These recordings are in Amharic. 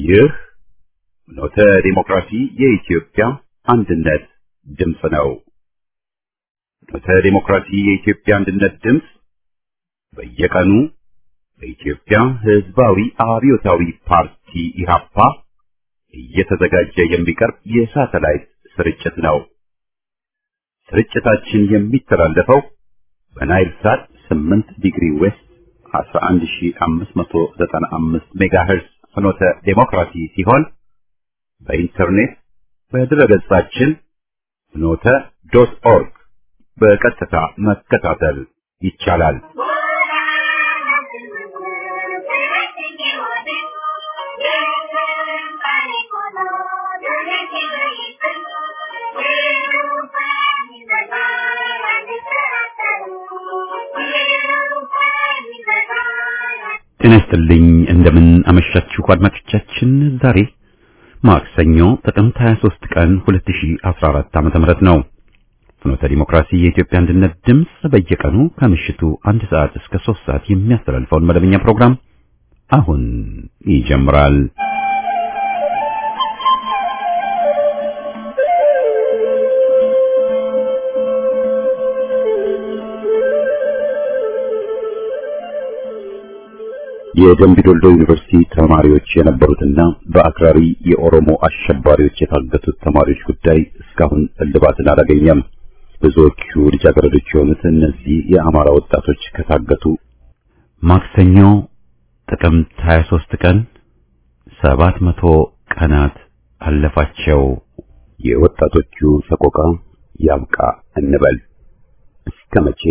ይህ ኖተ ዲሞክራሲ የኢትዮጵያ አንድነት ድምፅ ነው። ኖተ ዲሞክራሲ የኢትዮጵያ አንድነት ድምፅ በየቀኑ በኢትዮጵያ ሕዝባዊ አብዮታዊ ፓርቲ ኢህአፓ እየተዘጋጀ የሚቀርብ የሳተላይት ስርጭት ነው። ስርጭታችን የሚተላለፈው በናይል ሳት 8 ዲግሪ ዌስት 11595 ሜጋሄርዝ ፍኖተ ዴሞክራሲ ሲሆን በኢንተርኔት በድረገጻችን ፍኖተ ዶት ኦርግ በቀጥታ መከታተል ይቻላል። ጤና ይስጥልኝ። እንደምን አመሻችሁ አድማጮቻችን። ዛሬ ማክሰኞ ጥቅምት 23 ቀን 2014 ዓመተ ምህረት ነው። ፍኖተ ዲሞክራሲ የኢትዮጵያ አንድነት ድምፅ በየቀኑ ከምሽቱ አንድ ሰዓት እስከ 3 ሰዓት የሚያስተላልፈውን መደበኛ ፕሮግራም አሁን ይጀምራል። የደምቢዶልዶ ዩኒቨርሲቲ ተማሪዎች የነበሩትና በአክራሪ የኦሮሞ አሸባሪዎች የታገቱት ተማሪዎች ጉዳይ እስካሁን እልባትን አላገኘም። ብዙዎቹ ልጃገረዶች የሆኑት እነዚህ የአማራ ወጣቶች ከታገቱ ማክሰኞ ጥቅምት 23 ቀን 700 ቀናት አለፋቸው። የወጣቶቹ ሰቆቃ ያብቃ እንበል እስከ መቼ?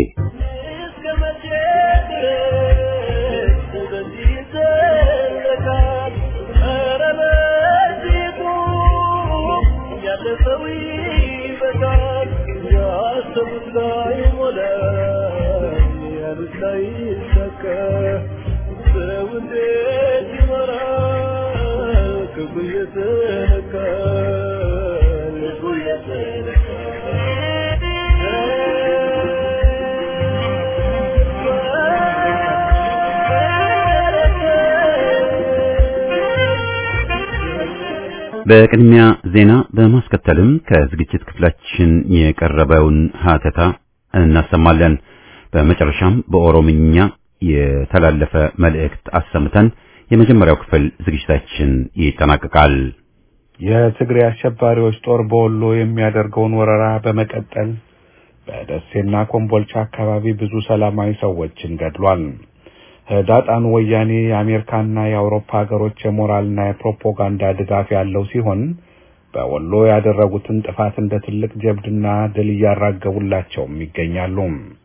በቅድሚያ ዜና በማስከተልም ከዝግጅት ክፍላችን የቀረበውን ሀተታ እናሰማለን። በመጨረሻም በኦሮምኛ የተላለፈ መልእክት አሰምተን የመጀመሪያው ክፍል ዝግጅታችን ይጠናቀቃል። የትግሬ አሸባሪዎች ጦር በወሎ የሚያደርገውን ወረራ በመቀጠል በደሴና ኮምቦልቻ አካባቢ ብዙ ሰላማዊ ሰዎችን ገድሏል። ህዳጣኑ ወያኔ የአሜሪካና የአውሮፓ ሀገሮች የሞራልና የፕሮፓጋንዳ ድጋፍ ያለው ሲሆን በወሎ ያደረጉትን ጥፋት እንደ ትልቅ ጀብድና ድል እያራገቡላቸውም ይገኛሉ።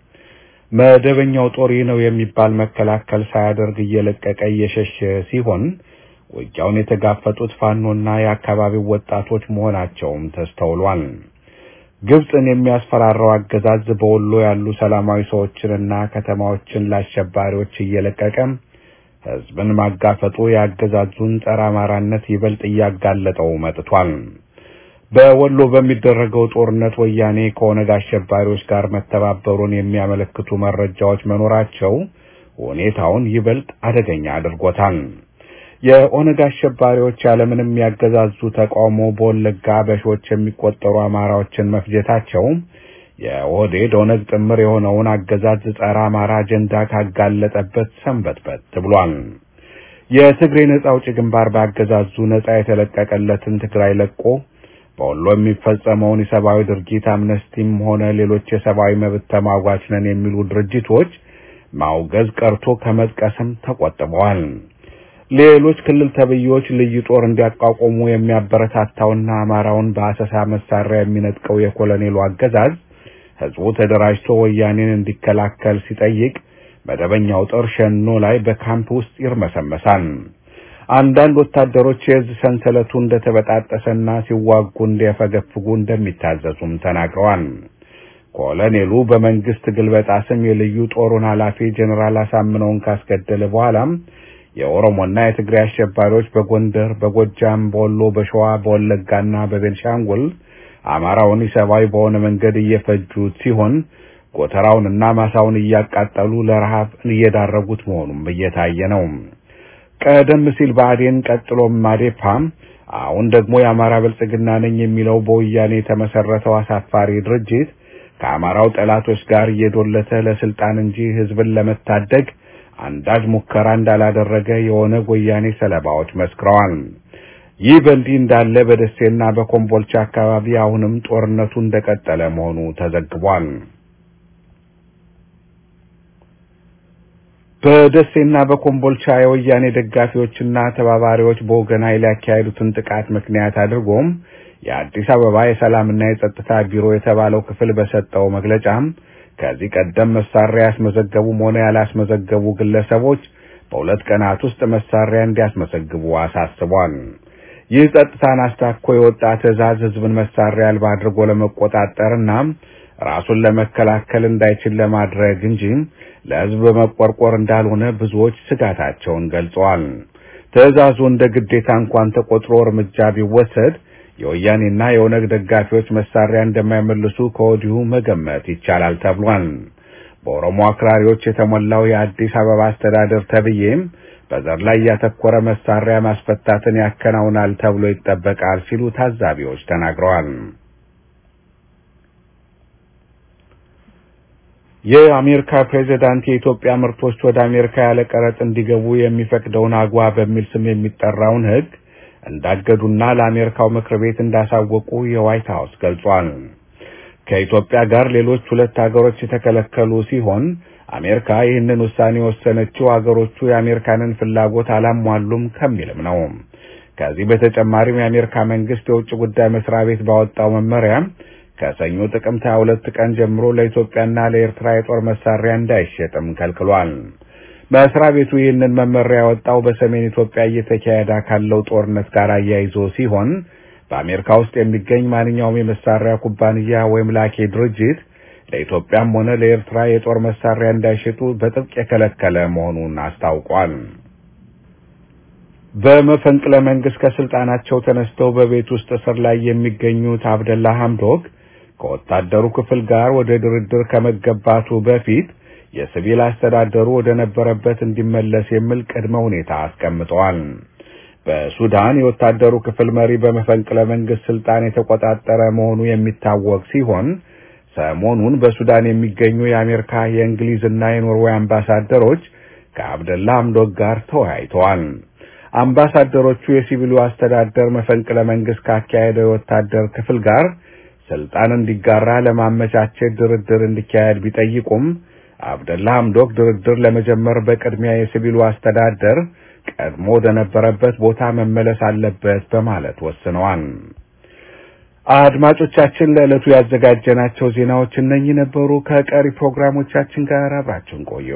መደበኛው ጦር ይህ ነው የሚባል መከላከል ሳያደርግ እየለቀቀ እየሸሸ ሲሆን ውጊያውን የተጋፈጡት ፋኖና የአካባቢው ወጣቶች መሆናቸውም ተስተውሏል። ግብፅን የሚያስፈራራው አገዛዝ በወሎ ያሉ ሰላማዊ ሰዎችንና ከተማዎችን ለአሸባሪዎች እየለቀቀ ህዝብን ማጋፈጡ የአገዛዙን ጸረ አማራነት ይበልጥ እያጋለጠው መጥቷል። በወሎ በሚደረገው ጦርነት ወያኔ ከኦነግ አሸባሪዎች ጋር መተባበሩን የሚያመለክቱ መረጃዎች መኖራቸው ሁኔታውን ይበልጥ አደገኛ አድርጎታል። የኦነግ አሸባሪዎች ያለምንም ያገዛዙ ተቃውሞ በወለጋ በሺዎች የሚቆጠሩ አማራዎችን መፍጀታቸው የኦህዴድ ኦነግ ጥምር የሆነውን አገዛዝ ጸረ አማራ አጀንዳ ካጋለጠበት ሰንበትበት ብሏል። የትግሬ ነጻ አውጪ ግንባር በአገዛዙ ነጻ የተለቀቀለትን ትግራይ ለቆ በወሎ የሚፈጸመውን የሰብአዊ ድርጊት አምነስቲም ሆነ ሌሎች የሰብአዊ መብት ተሟጋች ነን የሚሉ ድርጅቶች ማውገዝ ቀርቶ ከመጥቀስም ተቆጥበዋል። ሌሎች ክልል ተብዬዎች ልዩ ጦር እንዲያቋቁሙ የሚያበረታታውና አማራውን በአሰሳ መሳሪያ የሚነጥቀው የኮሎኔሉ አገዛዝ ህዝቡ ተደራጅቶ ወያኔን እንዲከላከል ሲጠይቅ መደበኛው ጦር ሸኖ ላይ በካምፕ ውስጥ ይርመሰመሳል። አንዳንድ ወታደሮች የእዝ ሰንሰለቱ እንደተበጣጠሰና ሲዋጉ እንዲያፈገፍጉ እንደሚታዘዙም ተናግረዋል። ኮሎኔሉ በመንግስት ግልበጣ ስም የልዩ ጦሩን ኃላፊ ጀኔራል አሳምነውን ካስገደለ በኋላም የኦሮሞና የትግራይ አሸባሪዎች በጎንደር፣ በጎጃም፣ በወሎ፣ በሸዋ፣ በወለጋና በቤንሻንጉል አማራውን ኢሰብአዊ በሆነ መንገድ እየፈጁት ሲሆን ጎተራውንና ማሳውን እያቃጠሉ ለረሃብ እየዳረጉት መሆኑም እየታየ ነው። ቀደም ሲል ብአዴን ቀጥሎም ማዴፓም አሁን ደግሞ የአማራ ብልጽግና ነኝ የሚለው በወያኔ የተመሰረተው አሳፋሪ ድርጅት ከአማራው ጠላቶች ጋር እየዶለተ ለስልጣን እንጂ ህዝብን ለመታደግ አንዳች ሙከራ እንዳላደረገ የኦነግ ወያኔ ሰለባዎች መስክረዋል። ይህ በእንዲህ እንዳለ በደሴና በኮምቦልቻ አካባቢ አሁንም ጦርነቱ እንደቀጠለ መሆኑ ተዘግቧል። በደሴና በኮምቦልቻ የወያኔ ደጋፊዎችና ተባባሪዎች በወገን ኃይል ያካሄዱትን ጥቃት ምክንያት አድርጎም የአዲስ አበባ የሰላምና የጸጥታ ቢሮ የተባለው ክፍል በሰጠው መግለጫም ከዚህ ቀደም መሳሪያ ያስመዘገቡም ሆነ ያላስመዘገቡ ግለሰቦች በሁለት ቀናት ውስጥ መሳሪያ እንዲያስመዘግቡ አሳስቧል። ይህ ጸጥታን አስታኮ የወጣ ትዕዛዝ ህዝብን መሳሪያ አልባ አድርጎ ለመቆጣጠርና ራሱን ለመከላከል እንዳይችል ለማድረግ እንጂ ለህዝብ በመቆርቆር እንዳልሆነ ብዙዎች ስጋታቸውን ገልጸዋል። ትዕዛዙ እንደ ግዴታ እንኳን ተቆጥሮ እርምጃ ቢወሰድ የወያኔና የኦነግ ደጋፊዎች መሳሪያ እንደማይመልሱ ከወዲሁ መገመት ይቻላል ተብሏል። በኦሮሞ አክራሪዎች የተሞላው የአዲስ አበባ አስተዳደር ተብዬም በዘር ላይ ያተኮረ መሳሪያ ማስፈታትን ያከናውናል ተብሎ ይጠበቃል ሲሉ ታዛቢዎች ተናግረዋል። የአሜሪካ ፕሬዚዳንት የኢትዮጵያ ምርቶች ወደ አሜሪካ ያለ ቀረጥ እንዲገቡ የሚፈቅደውን አግዋ በሚል ስም የሚጠራውን ህግ እንዳገዱና ለአሜሪካው ምክር ቤት እንዳሳወቁ የዋይት ሀውስ ገልጿል። ከኢትዮጵያ ጋር ሌሎች ሁለት ሀገሮች የተከለከሉ ሲሆን አሜሪካ ይህንን ውሳኔ የወሰነችው ሀገሮቹ የአሜሪካንን ፍላጎት አላሟሉም ከሚልም ነው። ከዚህ በተጨማሪም የአሜሪካ መንግስት የውጭ ጉዳይ መስሪያ ቤት ባወጣው መመሪያ ከሰኞ ጥቅምት 22 ቀን ጀምሮ ለኢትዮጵያና ለኤርትራ የጦር መሳሪያ እንዳይሸጥም ከልክሏል። መስሪያ ቤቱ ይህንን መመሪያ ያወጣው በሰሜን ኢትዮጵያ እየተካሄደ ካለው ጦርነት ጋር አያይዞ ሲሆን በአሜሪካ ውስጥ የሚገኝ ማንኛውም የመሳሪያ ኩባንያ ወይም ላኪ ድርጅት ለኢትዮጵያም ሆነ ለኤርትራ የጦር መሳሪያ እንዳይሸጡ በጥብቅ የከለከለ መሆኑን አስታውቋል። በመፈንቅለ መንግስት ከስልጣናቸው ተነስተው በቤት ውስጥ እስር ላይ የሚገኙት አብደላ ሐምዶክ ከወታደሩ ክፍል ጋር ወደ ድርድር ከመገባቱ በፊት የሲቪል አስተዳደሩ ወደ ነበረበት እንዲመለስ የሚል ቅድመ ሁኔታ አስቀምጠዋል። በሱዳን የወታደሩ ክፍል መሪ በመፈንቅለ መንግስት ስልጣን የተቆጣጠረ መሆኑ የሚታወቅ ሲሆን ሰሞኑን በሱዳን የሚገኙ የአሜሪካ የእንግሊዝና የኖርዌይ አምባሳደሮች ከአብደላ ሐምዶክ ጋር ተወያይተዋል። አምባሳደሮቹ የሲቪሉ አስተዳደር መፈንቅለ መንግስት ካካሄደው የወታደር ክፍል ጋር ስልጣን እንዲጋራ ለማመቻቸት ድርድር እንዲካሄድ ቢጠይቁም አብደላ ሐምዶክ ድርድር ለመጀመር በቅድሚያ የሲቪሉ አስተዳደር ቀድሞ ወደ ነበረበት ቦታ መመለስ አለበት በማለት ወስነዋል። አድማጮቻችን ለዕለቱ ያዘጋጀናቸው ዜናዎች እነኚህ ነበሩ። ከቀሪ ፕሮግራሞቻችን ጋር አብራችሁን ቆዩ።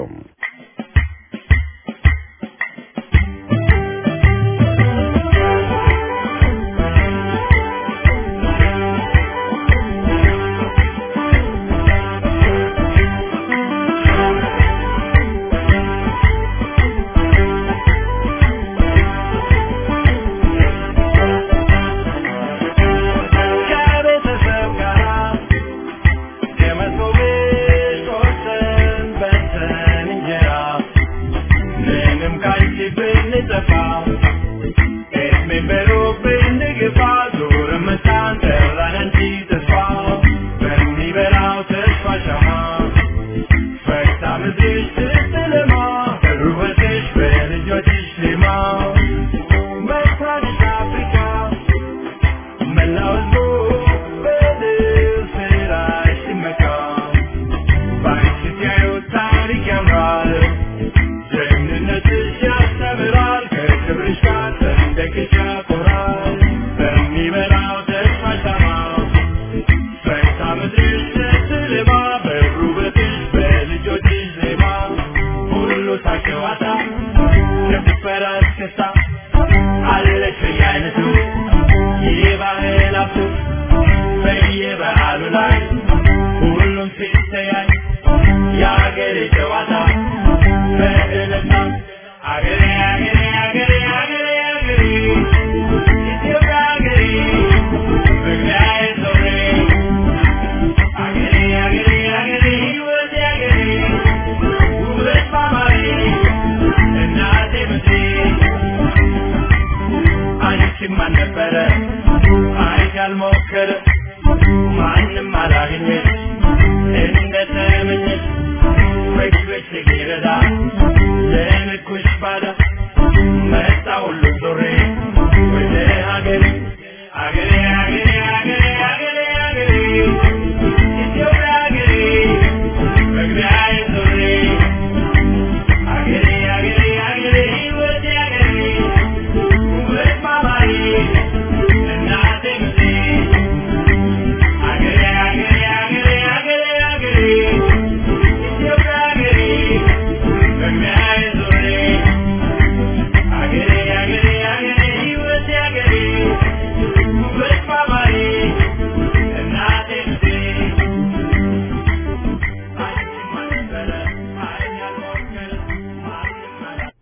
Thank you.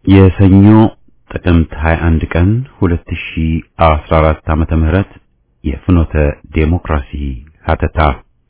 የሰኞ ጥቅምት 21 ቀን 2014 ዓመተ ምህረት የፍኖተ ዴሞክራሲ ሀተታ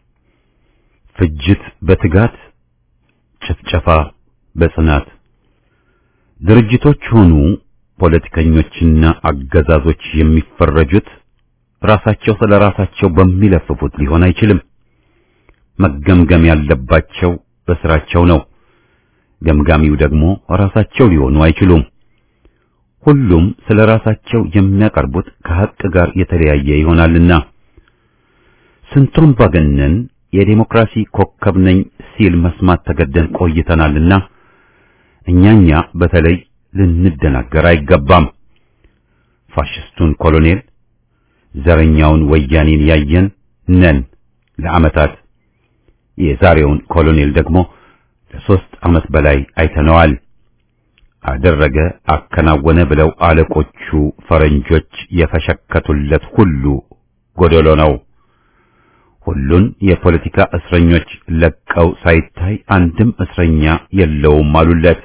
ፍጅት በትጋት ጭፍጨፋ በጽናት ድርጅቶች ሆኑ ፖለቲከኞችና አገዛዞች የሚፈረጁት ራሳቸው ስለ ራሳቸው በሚለፍፉት ሊሆን አይችልም። መገምገም ያለባቸው በስራቸው ነው። ገምጋሚው ደግሞ ራሳቸው ሊሆኑ አይችሉም። ሁሉም ስለ ራሳቸው የሚያቀርቡት ከሐቅ ጋር የተለያየ ይሆናልና ስንቱን አምባገነን የዴሞክራሲ ኮከብ ነኝ ሲል መስማት ተገደን ቆይተናልና እኛኛ በተለይ ልንደናገር አይገባም። ፋሽስቱን ኮሎኔል ዘረኛውን ወያኔን ያየን ነን ለዓመታት። የዛሬውን ኮሎኔል ደግሞ ለሶስት ዓመት በላይ አይተነዋል። አደረገ አከናወነ ብለው አለቆቹ ፈረንጆች የፈሸከቱለት ሁሉ ጎደሎ ነው። ሁሉን የፖለቲካ እስረኞች ለቀው ሳይታይ አንድም እስረኛ የለውም አሉለት።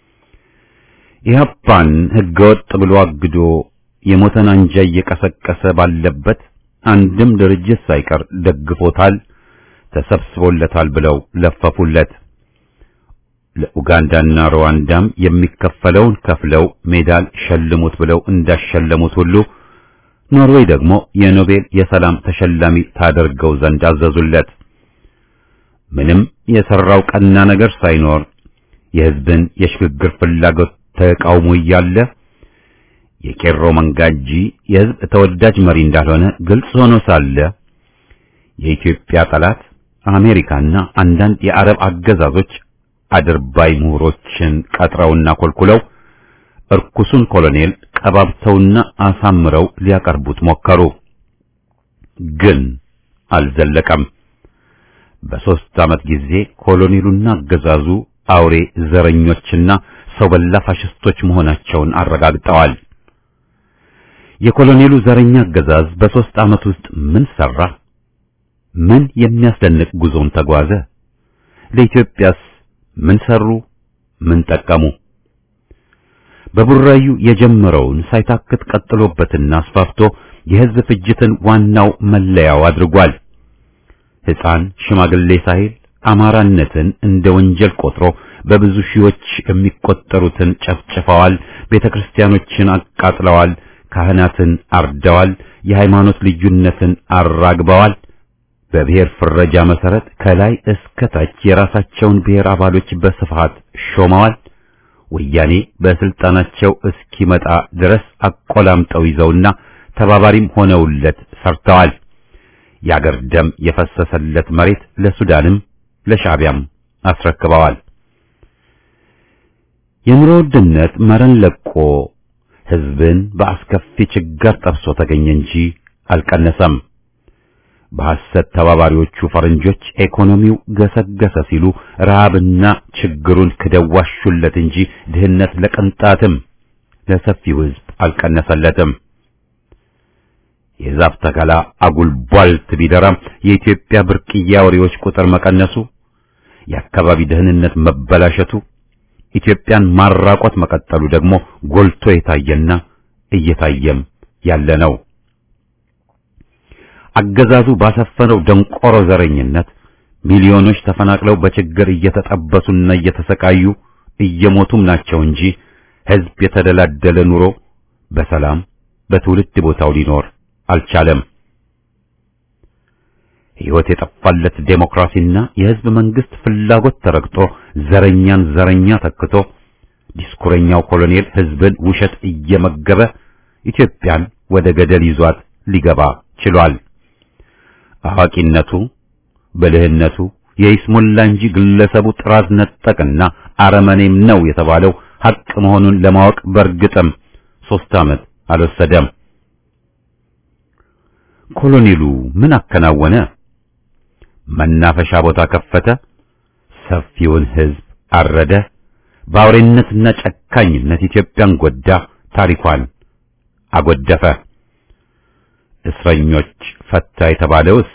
ኢህአፓን ህገወጥ ብሎ አግዶ የሞተን አንጃ እየቀሰቀሰ ባለበት አንድም ድርጅት ሳይቀር ደግፎታል፣ ተሰብስቦለታል ብለው ለፈፉለት። ለኡጋንዳና ሩዋንዳም የሚከፈለውን ከፍለው ሜዳል ሸልሙት ብለው እንዳሸለሙት ሁሉ ኖርዌይ ደግሞ የኖቤል የሰላም ተሸላሚ ታደርገው ዘንድ አዘዙለት። ምንም የሰራው ቀና ነገር ሳይኖር የህዝብን የሽግግር ፍላጎት ተቃውሞ እያለ የቄሮ መንጋ እንጂ የህዝብ ተወዳጅ መሪ እንዳልሆነ ግልጽ ሆኖ ሳለ የኢትዮጵያ ጠላት አሜሪካና አንዳንድ የአረብ አገዛዞች አድርባይ ምሁሮችን ቀጥረውና ኮልኩለው እርኩሱን ኮሎኔል ቀባብተውና አሳምረው ሊያቀርቡት ሞከሩ። ግን አልዘለቀም። በሦስት ዓመት ጊዜ ኮሎኔሉና አገዛዙ አውሬ ዘረኞችና ሰው በላ ፋሽስቶች መሆናቸውን አረጋግጠዋል። የኮሎኔሉ ዘረኛ አገዛዝ በሦስት ዓመት ውስጥ ምን ሰራ? ምን የሚያስደንቅ ጉዞን ተጓዘ? ለኢትዮጵያስ ምን ሰሩ? ምን ጠቀሙ? በቡራዩ የጀመረውን ሳይታክት ቀጥሎበትና አስፋፍቶ የሕዝብ ፍጅትን ዋናው መለያው አድርጓል። ሕፃን ሽማግሌ ሳይል አማራነትን እንደ ወንጀል ቆጥሮ በብዙ ሺዎች የሚቆጠሩትን ጨፍጭፈዋል። ቤተክርስቲያኖችን አቃጥለዋል። ካህናትን አርደዋል። የሃይማኖት ልዩነትን አራግበዋል። በብሔር ፍረጃ መሰረት ከላይ እስከ ታች የራሳቸውን ብሔር አባሎች በስፋት ሾመዋል። ወያኔ በስልጣናቸው እስኪመጣ ድረስ አቆላምጠው ይዘውና ተባባሪም ሆነውለት ሰርተዋል። የአገር ደም የፈሰሰለት መሬት ለሱዳንም ለሻዕቢያም አስረክበዋል። የኑሮ ውድነት መረን ለቆ ሕዝብን በአስከፊ ችግር ጠብሶ ተገኘ እንጂ አልቀነሰም። በሐሰት ተባባሪዎቹ ፈረንጆች ኢኮኖሚው ገሰገሰ ሲሉ ረሃብና ችግሩን ክደዋሹለት እንጂ ድህነት ለቅንጣትም ለሰፊው ሕዝብ አልቀነሰለትም። የዛፍ ተከላ አጉል ቧልት ቢደራም የኢትዮጵያ ብርቅዬ አውሬዎች ቁጥር መቀነሱ፣ የአካባቢ ደህንነት መበላሸቱ፣ ኢትዮጵያን ማራቆት መቀጠሉ ደግሞ ጎልቶ የታየና እየታየም ያለ ነው። አገዛዙ ባሰፈነው ደንቆሮ ዘረኝነት ሚሊዮኖች ተፈናቅለው በችግር እየተጠበሱና እየተሰቃዩ እየሞቱም ናቸው እንጂ ሕዝብ የተደላደለ ኑሮ በሰላም በትውልድ ቦታው ሊኖር አልቻለም። ሕይወት የጠፋለት ዴሞክራሲና የሕዝብ መንግስት ፍላጎት ተረግጦ ዘረኛን ዘረኛ ተክቶ ዲስኩረኛው ኮሎኔል ሕዝብን ውሸት እየመገበ ኢትዮጵያን ወደ ገደል ይዟት ሊገባ ችሏል። አዋቂነቱ ብልህነቱ የይስሙላ እንጂ ግለሰቡ ጥራዝ ነጠቅና አረመኔም ነው የተባለው ሐቅ መሆኑን ለማወቅ በእርግጥም ሦስት ዓመት አልወሰደም። ኮሎኔሉ ምን አከናወነ? መናፈሻ ቦታ ከፈተ፣ ሰፊውን ሕዝብ አረደ፣ በአውሬነትና ጨካኝነት ኢትዮጵያን ጎዳ፣ ታሪኳን አጎደፈ። እስረኞች ፈታ የተባለውስ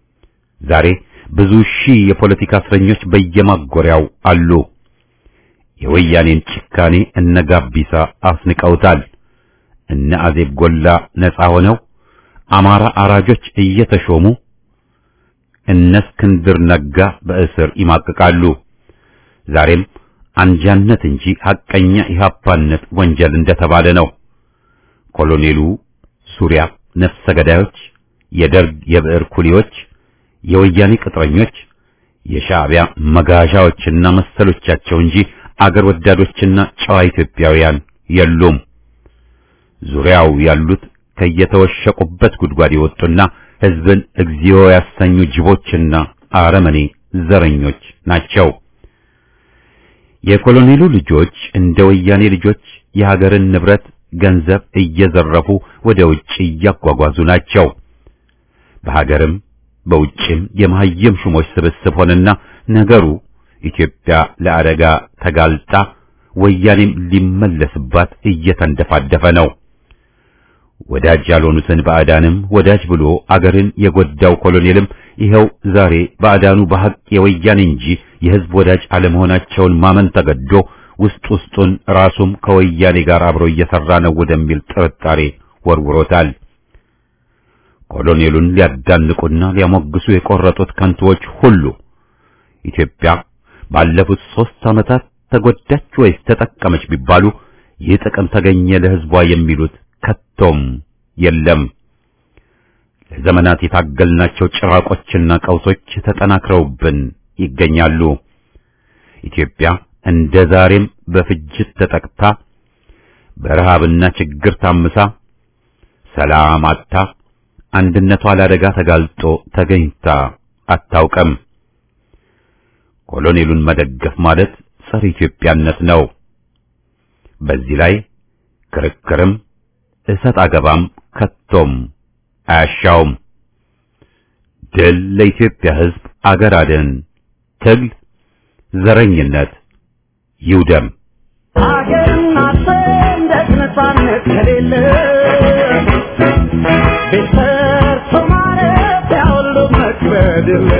ዛሬ ብዙ ሺህ የፖለቲካ እስረኞች በየማጎሪያው አሉ። የወያኔን ጭካኔ እነ ጋቢሳ አስንቀውታል። እነ አዜብ ጎላ ነፃ ሆነው አማራ አራጆች እየተሾሙ እነ እስክንድር ነጋ በእስር ይማቅቃሉ። ዛሬም አንጃነት እንጂ ሐቀኛ ኢህአፓነት ወንጀል እንደተባለ ነው። ኮሎኔሉ ዙሪያ ነፍሰ ገዳዮች፣ የደርግ የብዕር ኩሊዎች፣ የወያኔ ቅጥረኞች፣ የሻዕቢያ መጋዣዎችና መሰሎቻቸው እንጂ አገር ወዳዶችና ጨዋ ኢትዮጵያውያን የሉም። ዙሪያው ያሉት ከየተወሸቁበት ጉድጓድ የወጡና ሕዝብን እግዚኦ ያሰኙ ጅቦችና አረመኔ ዘረኞች ናቸው። የኮሎኔሉ ልጆች እንደ ወያኔ ልጆች የሀገርን ንብረት ገንዘብ እየዘረፉ ወደ ውጭ እያጓጓዙ ናቸው። በሀገርም በውጭም የመሀይም ሹሞች ስብስብ ሆነና ነገሩ ኢትዮጵያ ለአደጋ ተጋልጣ ወያኔም ሊመለስባት እየተንደፋደፈ ነው። ወዳጅ ያልሆኑትን ባዕዳንም ወዳጅ ብሎ አገርን የጎዳው ኮሎኔልም ይኸው ዛሬ ባዕዳኑ በሐቅ የወያኔ እንጂ የሕዝብ ወዳጅ አለመሆናቸውን ማመን ተገዶ ውስጥ ውስጡን ራሱም ከወያኔ ጋር አብሮ እየሰራ ነው ወደሚል ጥርጣሬ ወርውሮታል። ኮሎኔሉን ሊያዳንቁና ሊያሞግሱ የቆረጡት ከንቱዎች ሁሉ ኢትዮጵያ ባለፉት ሦስት ዓመታት ተጎዳች ወይስ ተጠቀመች ቢባሉ ይህ ጥቅም ተገኘ ለሕዝቧ የሚሉት ከቶም የለም። ለዘመናት የታገልናቸው ጭራቆችና ቀውሶች ተጠናክረውብን ይገኛሉ። ኢትዮጵያ እንደ ዛሬም በፍጅት ተጠቅታ በረሃብና ችግር ታምሳ ሰላም አጥታ አንድነቷ ለአደጋ ተጋልጦ ተገኝታ አታውቅም። ኮሎኔሉን መደገፍ ማለት ጸረ ኢትዮጵያነት ነው። በዚህ ላይ ክርክርም እሰጥ አገባም ከቶም አያሻውም። ድል ለኢትዮጵያ ሕዝብ፣ አገር አድን ትግል፣ ዘረኝነት ይውደም። አገርና ሰንደቅ ነፃነት ከሌለ ቤት ሰርቶ ማረፊያ ሁሉ መክበድ የለ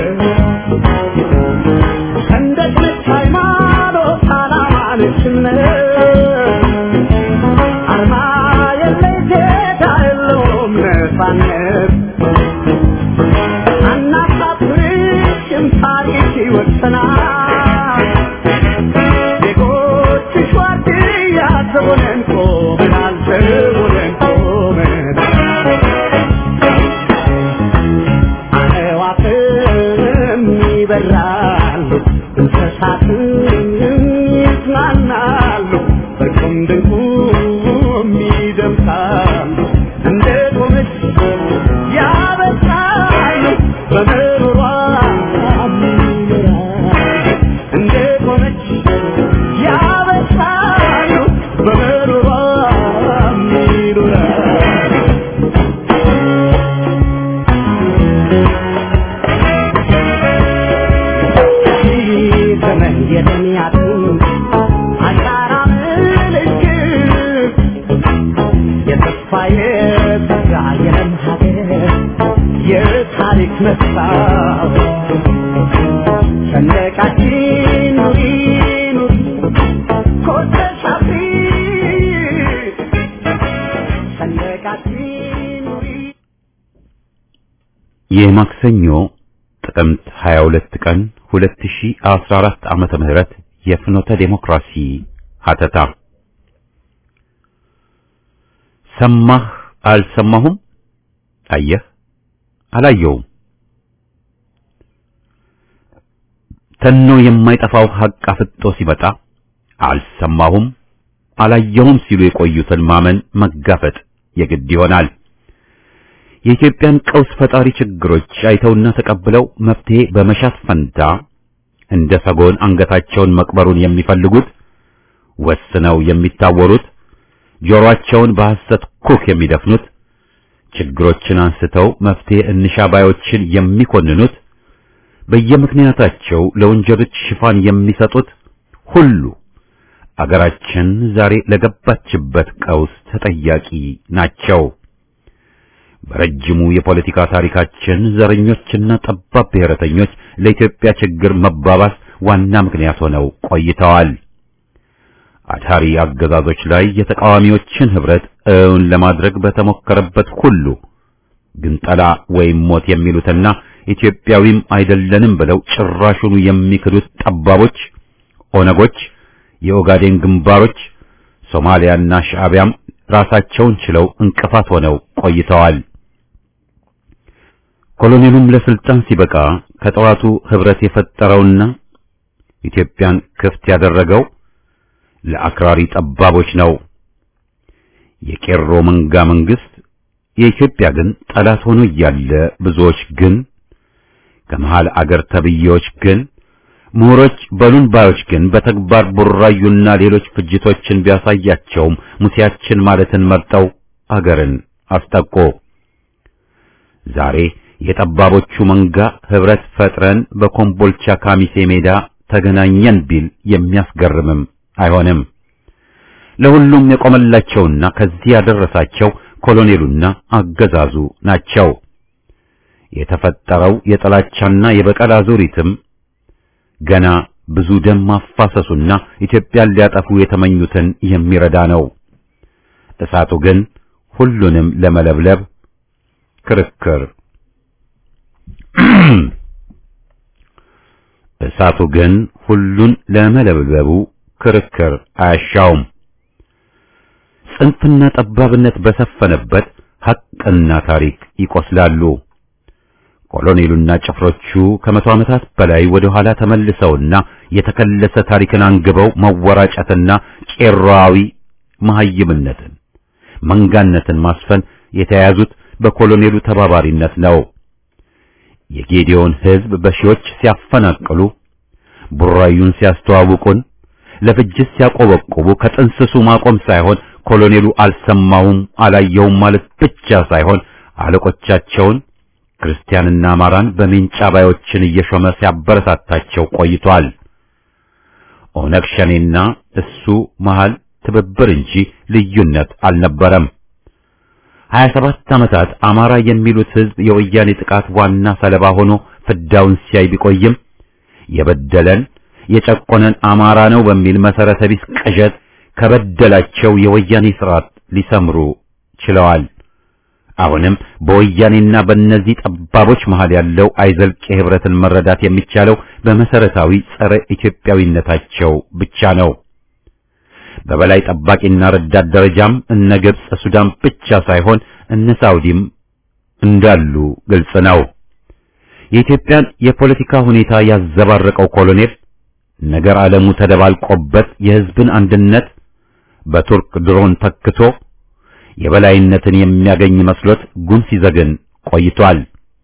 ሰንደቅ ነች ሃይማኖት፣ ዓላማ ነች እምነት አርማ የለሽ ጌታ የለውም ነፃነት አናሳፍርሽም ታሪክ ይወሰናል ዜጎችሽ ዋርድያ ዘቦነን ቆመናል ዘቦነን ቆመናል አዕዋፍም ይበራሉ እንስሳትም ይዝናናሉ በቁም ድንቁም ይደምሳሉ እንደ ቆመች ያበሳሉ በምሮሯ ይኖራሉ እንደ ቆመች ያበሳሉ በምሮሯ ይኖራሉ ዘመን የደሚያቱ አሻራ ምልክት የተስፋ የተጋ የለም ሀገር የታሪክ መስታወት ሰንደቃችን ኑሪ ኑሪ ኮተሽ አብሪ ሰንደቃችን ኑሪ የማክሰኞ ጥቅምት 22 ቀን 2014 ዓመተ ምህረት የፍኖተ ዴሞክራሲ ሀተታ ሰማህ አልሰማሁም፣ አየህ አላየውም። ተኖ የማይጠፋው ሐቅ አፍጦ ሲመጣ አልሰማሁም አላየሁም ሲሉ የቆዩትን ማመን መጋፈጥ የግድ ይሆናል። የኢትዮጵያን ቀውስ ፈጣሪ ችግሮች አይተውና ተቀብለው መፍትሄ በመሻት ፈንታ እንደ ሰጎን አንገታቸውን መቅበሩን የሚፈልጉት ወስነው የሚታወሩት ጆሮአቸውን በሐሰት ኩክ የሚደፍኑት ችግሮችን አንስተው መፍትሄ እንሻ ባዮችን የሚኮንኑት በየምክንያታቸው ለወንጀሎች ሽፋን የሚሰጡት ሁሉ አገራችን ዛሬ ለገባችበት ቀውስ ተጠያቂ ናቸው። በረጅሙ የፖለቲካ ታሪካችን ዘረኞችና ጠባብ ብሔረተኞች ለኢትዮጵያ ችግር መባባስ ዋና ምክንያት ሆነው ቆይተዋል። አድሃሪ አገዛዞች ላይ የተቃዋሚዎችን ህብረት እውን ለማድረግ በተሞከረበት ሁሉ ግንጠላ ወይም ሞት የሚሉትና ኢትዮጵያዊም አይደለንም ብለው ጭራሹኑ የሚክዱት ጠባቦች፣ ኦነጎች፣ የኦጋዴን ግንባሮች፣ ሶማሊያና ሻዕቢያም ራሳቸውን ችለው እንቅፋት ሆነው ቆይተዋል። ኮሎኔሉም ለስልጣን ሲበቃ ከጠዋቱ ህብረት የፈጠረውና ኢትዮጵያን ክፍት ያደረገው ለአክራሪ ጠባቦች ነው። የቄሮ መንጋ መንግስት የኢትዮጵያ ግን ጠላት ሆኖ እያለ ብዙዎች ግን ከመሃል አገር ተብዬዎች ግን ምሁሮች በሉን ባዮች ግን በተግባር ቡራዩና ሌሎች ፍጅቶችን ቢያሳያቸውም ሙሴያችን ማለትን መርጠው አገርን አስጠቆ። ዛሬ የጠባቦቹ መንጋ ህብረት ፈጥረን በኮምቦልቻ ካሚሴ ሜዳ ተገናኘን ቢል የሚያስገርምም አይሆንም። ለሁሉም የቆመላቸውና ከዚህ ያደረሳቸው ኮሎኔሉና አገዛዙ ናቸው። የተፈጠረው የጥላቻና የበቀል አዙሪትም ገና ብዙ ደም ማፋሰሱና ኢትዮጵያን ሊያጠፉ የተመኙትን የሚረዳ ነው። እሳቱ ግን ሁሉንም ለመለብለብ ክርክር እሳቱ ግን ሁሉን ለመለብለቡ ክርክር አያሻውም። ጽንፍና ጠባብነት በሰፈነበት ሐቅና ታሪክ ይቆስላሉ። ኮሎኔሉና ጭፍሮቹ ከመቶ ዓመታት በላይ ወደ ኋላ ተመልሰውና የተከለሰ ታሪክን አንግበው መወራጨትና ቄሮአዊ መሐይምነትን፣ መንጋነትን ማስፈን የተያያዙት በኮሎኔሉ ተባባሪነት ነው። የጌዲዮን ሕዝብ በሺዎች ሲያፈናቅሉ፣ ቡራዩን ሲያስተዋውቁን፣ ለፍጅት ሲያቆበቁቡ ከጥንስሱ ማቆም ሳይሆን ኮሎኔሉ አልሰማውም አላየውም ማለት ብቻ ሳይሆን አለቆቻቸውን ክርስቲያንና አማራን በሜንጫ ባዮችን እየሾመ ሲያበረታታቸው ቆይቷል። ኦነግ ሸኔና እሱ መሃል ትብብር እንጂ ልዩነት አልነበረም። 27 ዓመታት አማራ የሚሉት ሕዝብ የወያኔ ጥቃት ዋና ሰለባ ሆኖ ፍዳውን ሲያይ ቢቆይም የበደለን የጨቆነን አማራ ነው በሚል መሰረተ ቢስ ቅዠት ከበደላቸው የወያኔ ስርዓት ሊሰምሩ ችለዋል። አሁንም በወያኔና በእነዚህ ጠባቦች መሃል ያለው አይዘልቅ የህብረትን መረዳት የሚቻለው በመሰረታዊ ጸረ ኢትዮጵያዊነታቸው ብቻ ነው። በበላይ ጠባቂና ረዳት ደረጃም እነ ግብጽ፣ ሱዳን ብቻ ሳይሆን እነ ሳውዲም እንዳሉ ግልጽ ነው። የኢትዮጵያን የፖለቲካ ሁኔታ ያዘባረቀው ኮሎኔል ነገር ዓለሙ ተደባልቆበት የህዝብን አንድነት በቱርክ ድሮን ተክቶ የበላይነትን የሚያገኝ መስሎት ጉን ሲዘግን ቆይቷል።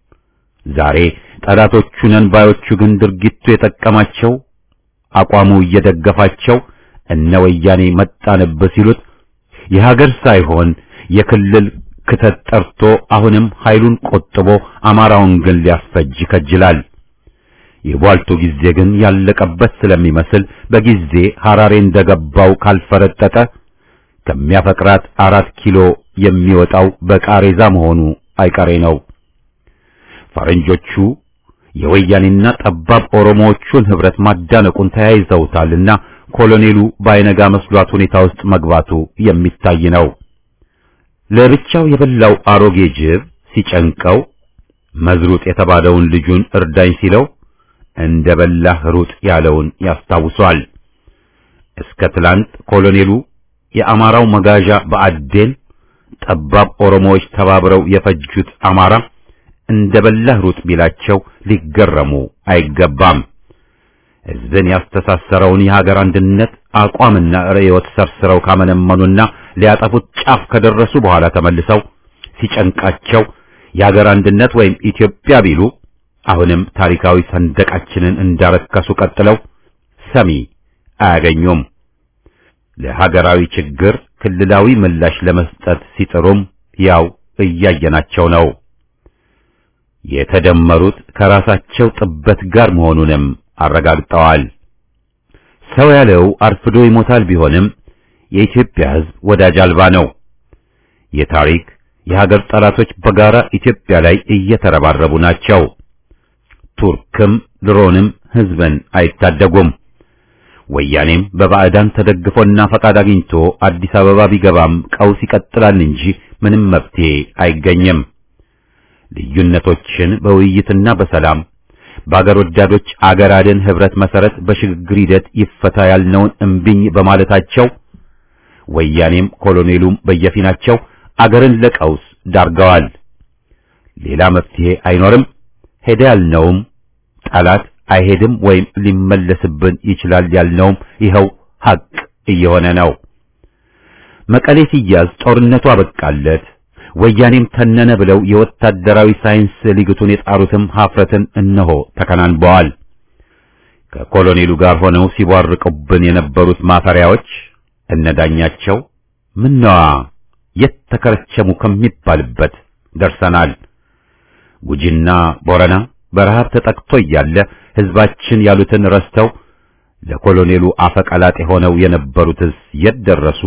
ዛሬ ጠላቶቹ ነን ባዮቹ ግን ድርጊቱ የጠቀማቸው አቋሙ እየደገፋቸው እነ ወያኔ መጣንብህ ሲሉት የሀገር ሳይሆን የክልል ክተት ጠርቶ አሁንም ኃይሉን ቆጥቦ አማራውን ግን ሊያስፈጅ ይከጅላል። የቧልቱ ጊዜ ግን ያለቀበት ስለሚመስል በጊዜ ሐራሬ እንደገባው ካልፈረጠጠ ከሚያፈቅራት አራት ኪሎ የሚወጣው በቃሬዛ መሆኑ አይቀሬ ነው። ፈረንጆቹ የወያኔና ጠባብ ኦሮሞዎቹን ህብረት ማዳነቁን ተያይዘውታልና ኮሎኔሉ ባይነጋ መስሏት ሁኔታ ውስጥ መግባቱ የሚታይ ነው። ለብቻው የበላው አሮጌ ጅብ ሲጨንቀው መዝሩጥ የተባለውን ልጁን እርዳኝ ሲለው እንደ በላህ ሩጥ ያለውን ያስታውሷል። እስከ ትላንት ኮሎኔሉ የአማራው መጋዣ በአዴን ጠባብ ኦሮሞዎች ተባብረው የፈጁት አማራ እንደ በላህ ሩጥ ቢላቸው ሊገረሙ አይገባም። ሕዝብን ያስተሳሰረውን የሀገር አንድነት አቋምና ርዕዮት ሰርስረው ካመነመኑና ሊያጠፉት ጫፍ ከደረሱ በኋላ ተመልሰው ሲጨንቃቸው የሀገር አንድነት ወይም ኢትዮጵያ ቢሉ አሁንም ታሪካዊ ሰንደቃችንን እንዳረከሱ ቀጥለው ሰሚ አያገኙም። ለሀገራዊ ችግር ክልላዊ ምላሽ ለመስጠት ሲጥሩም ያው እያየናቸው ነው። የተደመሩት ከራሳቸው ጥበት ጋር መሆኑንም አረጋግጠዋል። ሰው ያለው አርፍዶ ይሞታል ቢሆንም የኢትዮጵያ ሕዝብ ወዳጅ አልባ ነው። የታሪክ የሀገር ጠላቶች በጋራ ኢትዮጵያ ላይ እየተረባረቡ ናቸው። ቱርክም ድሮንም ሕዝብን አይታደጉም። ወያኔም በባዕዳን ተደግፎና ፈቃድ አግኝቶ አዲስ አበባ ቢገባም ቀውስ ይቀጥላል እንጂ ምንም መፍትሄ አይገኝም። ልዩነቶችን በውይይትና በሰላም በአገር ወዳዶች አገር አድን ህብረት መሰረት በሽግግር ሂደት ይፈታ ያልነውን እምቢኝ በማለታቸው ወያኔም ኮሎኔሉም በየፊናቸው አገርን ለቀውስ ዳርገዋል። ሌላ መፍትሄ አይኖርም። ሄደ ያልነውም ጠላት አይሄድም ወይም ሊመለስብን ይችላል ያልነውም ይኸው ሐቅ እየሆነ ነው። መቀሌ ሲያዝ ጦርነቱ አበቃለት፣ ወያኔም ተነነ ብለው የወታደራዊ ሳይንስ ሊግቱን የጣሩትም ሀፍረትን እነሆ ተከናንበዋል። ከኮሎኔሉ ጋር ሆነው ሲቧርቁብን የነበሩት ማፈሪያዎች እነዳኛቸው ምነዋ የት ተከረቸሙ ከሚባልበት ደርሰናል። ጉጂና ቦረና በረሃብ ተጠቅቶ እያለ ህዝባችን ያሉትን ረስተው ለኮሎኔሉ አፈቀላጤ ሆነው የነበሩትስ የት ደረሱ?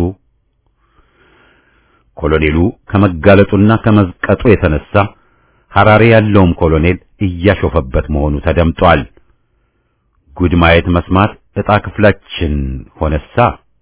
ኮሎኔሉ ከመጋለጡና ከመዝቀጡ የተነሳ ሐራሬ ያለውም ኮሎኔል እያሾፈበት መሆኑ ተደምጧል። ጉድ ማየት መስማት ዕጣ ክፍላችን ሆነሳ።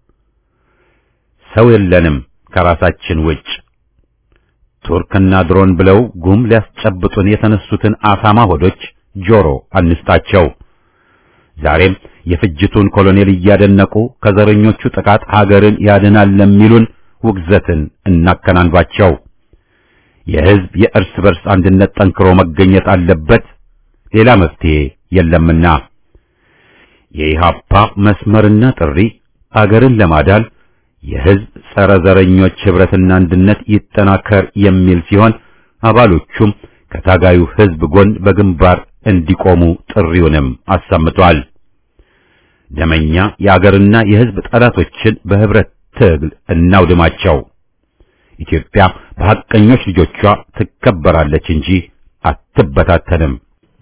ሰው የለንም ከራሳችን ውጭ። ቱርክና ድሮን ብለው ጉም ሊያስጨብጡን የተነሱትን አሳማ ሆዶች ጆሮ አንስታቸው። ዛሬም የፍጅቱን ኮሎኔል እያደነቁ ከዘረኞቹ ጥቃት ሀገርን ያድናል ለሚሉን ውግዘትን እናከናንባቸው። የሕዝብ የእርስ በርስ አንድነት ጠንክሮ መገኘት አለበት፣ ሌላ መፍትሄ የለምና የኢሃፓ መስመርና ጥሪ አገርን ለማዳል የሕዝብ ጸረ ዘረኞች ኅብረትና አንድነት ይጠናከር የሚል ሲሆን አባሎቹም ከታጋዩ ሕዝብ ጎን በግንባር እንዲቆሙ ጥሪውንም አሰምቷል። ደመኛ የአገርና የሕዝብ ጠላቶችን በኅብረት ትግል እናውድማቸው። ኢትዮጵያ በሐቀኞች ልጆቿ ትከበራለች እንጂ አትበታተንም።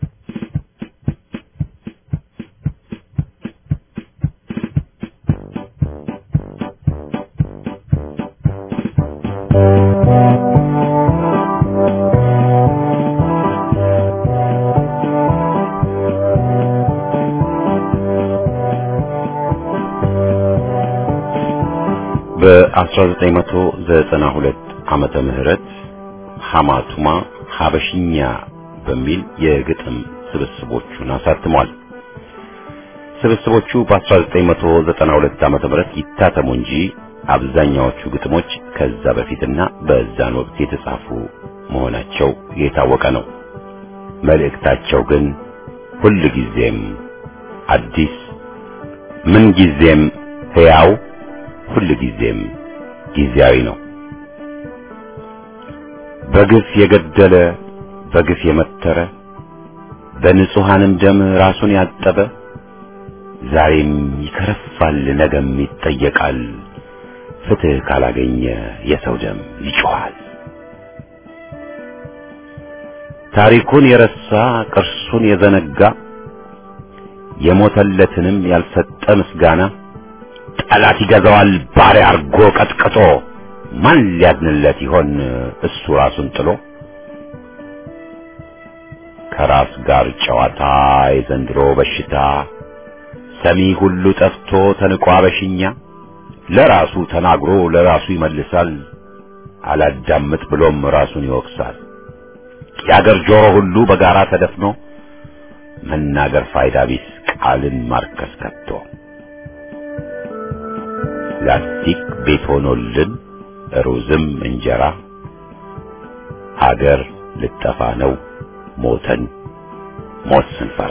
በ1992 ዓመተ ምህረት ሐማቱማ ሐበሽኛ በሚል የግጥም ስብስቦቹን አሳትሟል። ስብስቦቹ በ1992 ዓመተ ምህረት ይታተሙ እንጂ አብዛኛዎቹ ግጥሞች ከዛ በፊትና በዛን ወቅት የተጻፉ መሆናቸው የታወቀ ነው። መልእክታቸው ግን ሁል ጊዜም አዲስ፣ ምን ጊዜም ሕያው፣ ሁል ጊዜም ጊዜያዊ ነው። በግፍ የገደለ በግፍ የመተረ በንጹሐንም ደም ራሱን ያጠበ ዛሬም ይከረፋል፣ ነገም ይጠየቃል። ፍትሕ ካላገኘ የሰው ደም ይጮኻል። ታሪኩን የረሳ ቅርሱን የዘነጋ የሞተለትንም ያልሰጠ ምስጋና ጠላት ይገዛዋል ባሪያ አርጎ ቀጥቅጦ ማን ሊያድንለት ይሆን እሱ ራሱን ጥሎ ከራስ ጋር ጨዋታ የዘንድሮ በሽታ ሰሚ ሁሉ ጠፍቶ ተንቋ በሽኛ ለራሱ ተናግሮ ለራሱ ይመልሳል አላዳምጥ ብሎም ራሱን ይወቅሳል የአገር ጆሮ ሁሉ በጋራ ተደፍኖ መናገር ፋይዳ ቢስ ቃልን ማርከስ ከቶ ላስቲክ ቤት ሆኖልን ሩዝም እንጀራ ሀገር ልጠፋ ነው ሞተን ሞት ስንፈራ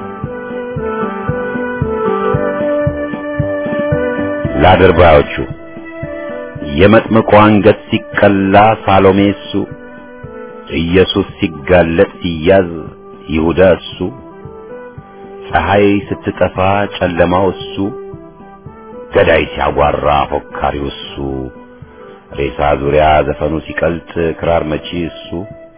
ለአድርባዮቹ የመጥምቁ አንገት ሲቀላ ሳሎሜ እሱ ኢየሱስ ሲጋለጥ ሲያዝ ይሁዳ እሱ ፀሐይ ስትጠፋ ጨለማው እሱ ገዳይ ሲያጓራ ፎካሪው እሱ ሬሳ ዙሪያ ዘፈኑ ሲቀልጥ ክራር መቺ እሱ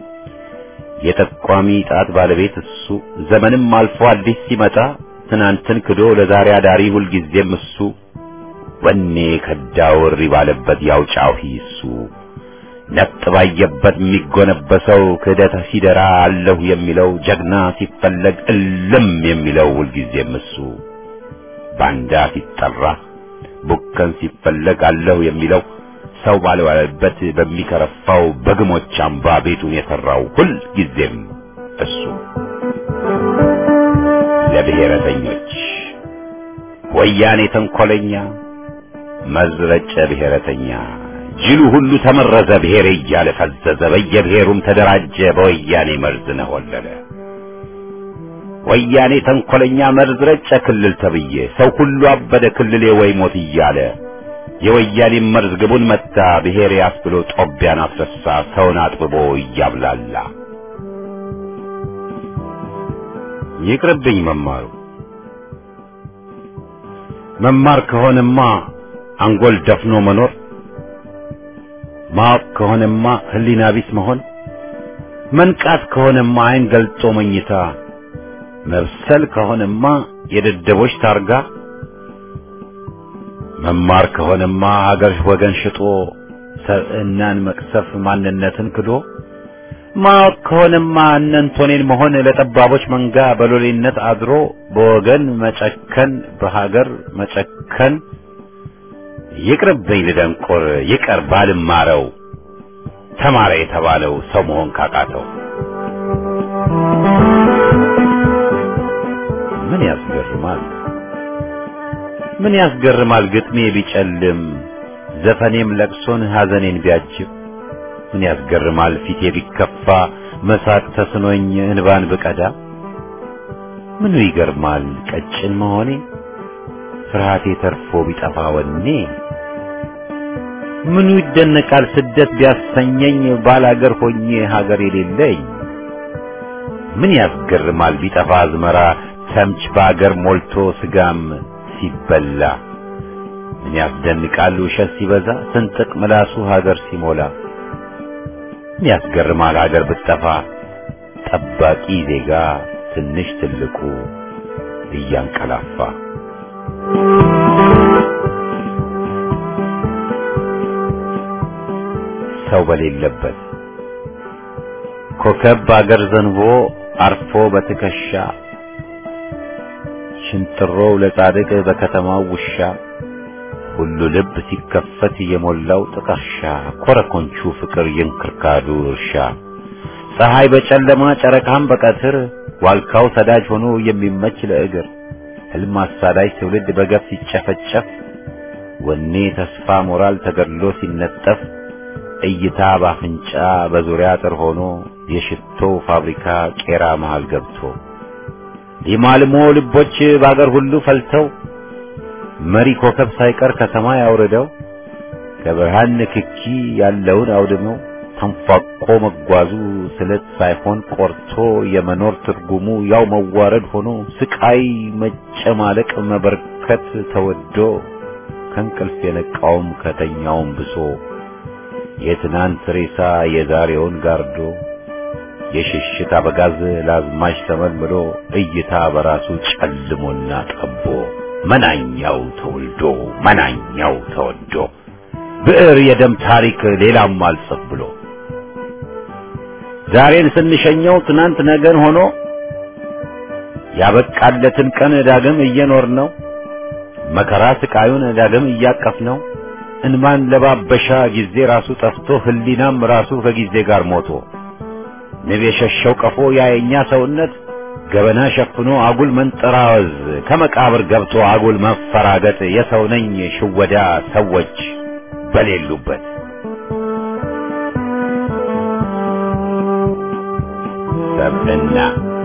የጠቋሚ ጣት ባለቤት እሱ ዘመንም አልፎ አዲስ ሲመጣ ትናንትን ክዶ ለዛሬ አዳሪ ሁልጊዜም እሱ ወኔ ከዳው እሪ ባለበት ያው ጫሂ እሱ ነጥ ባየበት የሚጎነበሰው ክህደት ሲደራ አለሁ የሚለው ጀግና ሲፈለግ እልም የሚለው ሁልጊዜም እሱ ባንዳ ሲጠራ ቡከን ሲፈለግ አለሁ የሚለው ሰው ባልዋለበት በሚከረፋው በግሞች አምባ ቤቱን የሰራው ሁል ጊዜም እሱ ለብሔረተኞች ወያኔ ተንኮለኛ መዝረጨ ብሔረተኛ ጅሉ ሁሉ ተመረዘ ብሔሬ እያለ ፈዘዘ በየብሔሩም ተደራጀ በወያኔ መርዝ ነሆለለ ወያኔ ተንኮለኛ መርዝ ረጨ ክልል ተብዬ ሰው ሁሉ አበደ ክልሌ ወይ ሞት እያለ የወያኔ መርዝ ግቡን መታ ብሔሬ አስብሎ ጦቢያን አስረሳ ሰውን አጥብቦ እያብላላ ይቅርብኝ መማሩ መማር ከሆነማ አንጎል ደፍኖ መኖር ማወቅ ከሆነማ ህሊና ቢስ መሆን መንቃት ከሆነማ አይን ገልጦ መኝታ መብሰል ከሆነማ የደደቦች ታርጋ መማር ከሆነማ ሀገር ወገን ሽጦ ሰብዕናን መቅሰፍ ማንነትን ክዶ ማወቅ ከሆነማ እነንቶኔን መሆን ለጠባቦች መንጋ በሎሌነት አድሮ በወገን መጨከን በሀገር መጨከን ይቅርብኝ ልደንቆር ይቀር ባልማረው ተማረ የተባለው ሰው መሆን ካቃተው ምን ያስገርማል ምን ያስገርማል ግጥሜ ቢጨልም ዘፈኔም ለቅሶን ሐዘኔን ቢያጅብ ምን ያስገርማል ፊቴ ቢከፋ መሳቅ ተስኖኝ እንባን ብቀዳ ምኑ ይገርማል ቀጭን መሆኔ ፍርሃቴ ተርፎ ቢጠፋ ወኔ ምኑ ይደነቃል ስደት ቢያሰኘኝ ባላገር ሆኜ ሀገር የሌለኝ ምን ያስገርማል ቢጠፋ አዝመራ ተምች በአገር ሞልቶ ስጋም ሲበላ ምን ያስደንቃል ውሸት ሲበዛ ስንጥቅ ምላሱ ሀገር ሲሞላ ምን ያስገርማል ሀገር ብትጠፋ ጠባቂ ዜጋ ትንሽ ትልቁ እያንቀላፋ ሰው በሌለበት ኮከብ በአገር ዘንቦ አርፎ በትከሻ ሽንጥሮው ለጻድቅ በከተማው ውሻ ሁሉ ልብ ሲከፈት የሞላው ጥቀርሻ ኮረኮንቹ ፍቅር የእንክርካዱ እርሻ ፀሐይ በጨለማ ጨረቃም በቀትር ዋልካው ሰዳጅ ሆኖ የሚመች ለእግር ህልም አሳዳጅ ትውልድ በገፍ ሲጨፈጨፍ ወኔ ተስፋ ሞራል ተገድሎ ሲነጠፍ እይታ ባፍንጫ በዙሪያ አጥር ሆኖ የሽቶ ፋብሪካ ቄራ መሃል ገብቶ ሊማልሞ ልቦች ባገር ሁሉ ፈልተው መሪ ኮከብ ሳይቀር ከሰማይ አውርደው ከብርሃን ንክኪ ያለውን አውድመው ተንፏቆ መጓዙ ስለት ሳይሆን ቆርቶ የመኖር ትርጉሙ ያው መዋረድ ሆኖ ስቃይ መጨማለቅ መበርከት ተወዶ ከእንቅልፍ የነቃውም ከተኛውም ብሶ የትናንት ሬሳ የዛሬውን ጋርዶ የሽሽት አበጋዝ ለአዝማች ተመልምሎ እይታ በራሱ ጨልሞና ጠቦ መናኛው ተወልዶ መናኛው ተወዶ ብዕር የደም ታሪክ ሌላም አልጽፍ ብሎ ዛሬን ስንሸኘው ትናንት ነገን ሆኖ ያበቃለትን ቀን ዳግም እየኖር ነው መከራ ስቃዩን ዳግም እያቀፍ ነው እንማን ለባበሻ ጊዜ ራሱ ጠፍቶ ህሊናም ራሱ ከጊዜ ጋር ሞቶ ንብ የሸሸው ቀፎ ያየኛ ሰውነት ገበና ሸፍኖ አጉል መንጠራወዝ ከመቃብር ገብቶ አጉል መፈራገጥ የሰው ነኝ ሽወዳ ሰዎች በሌሉበት ሰብዕና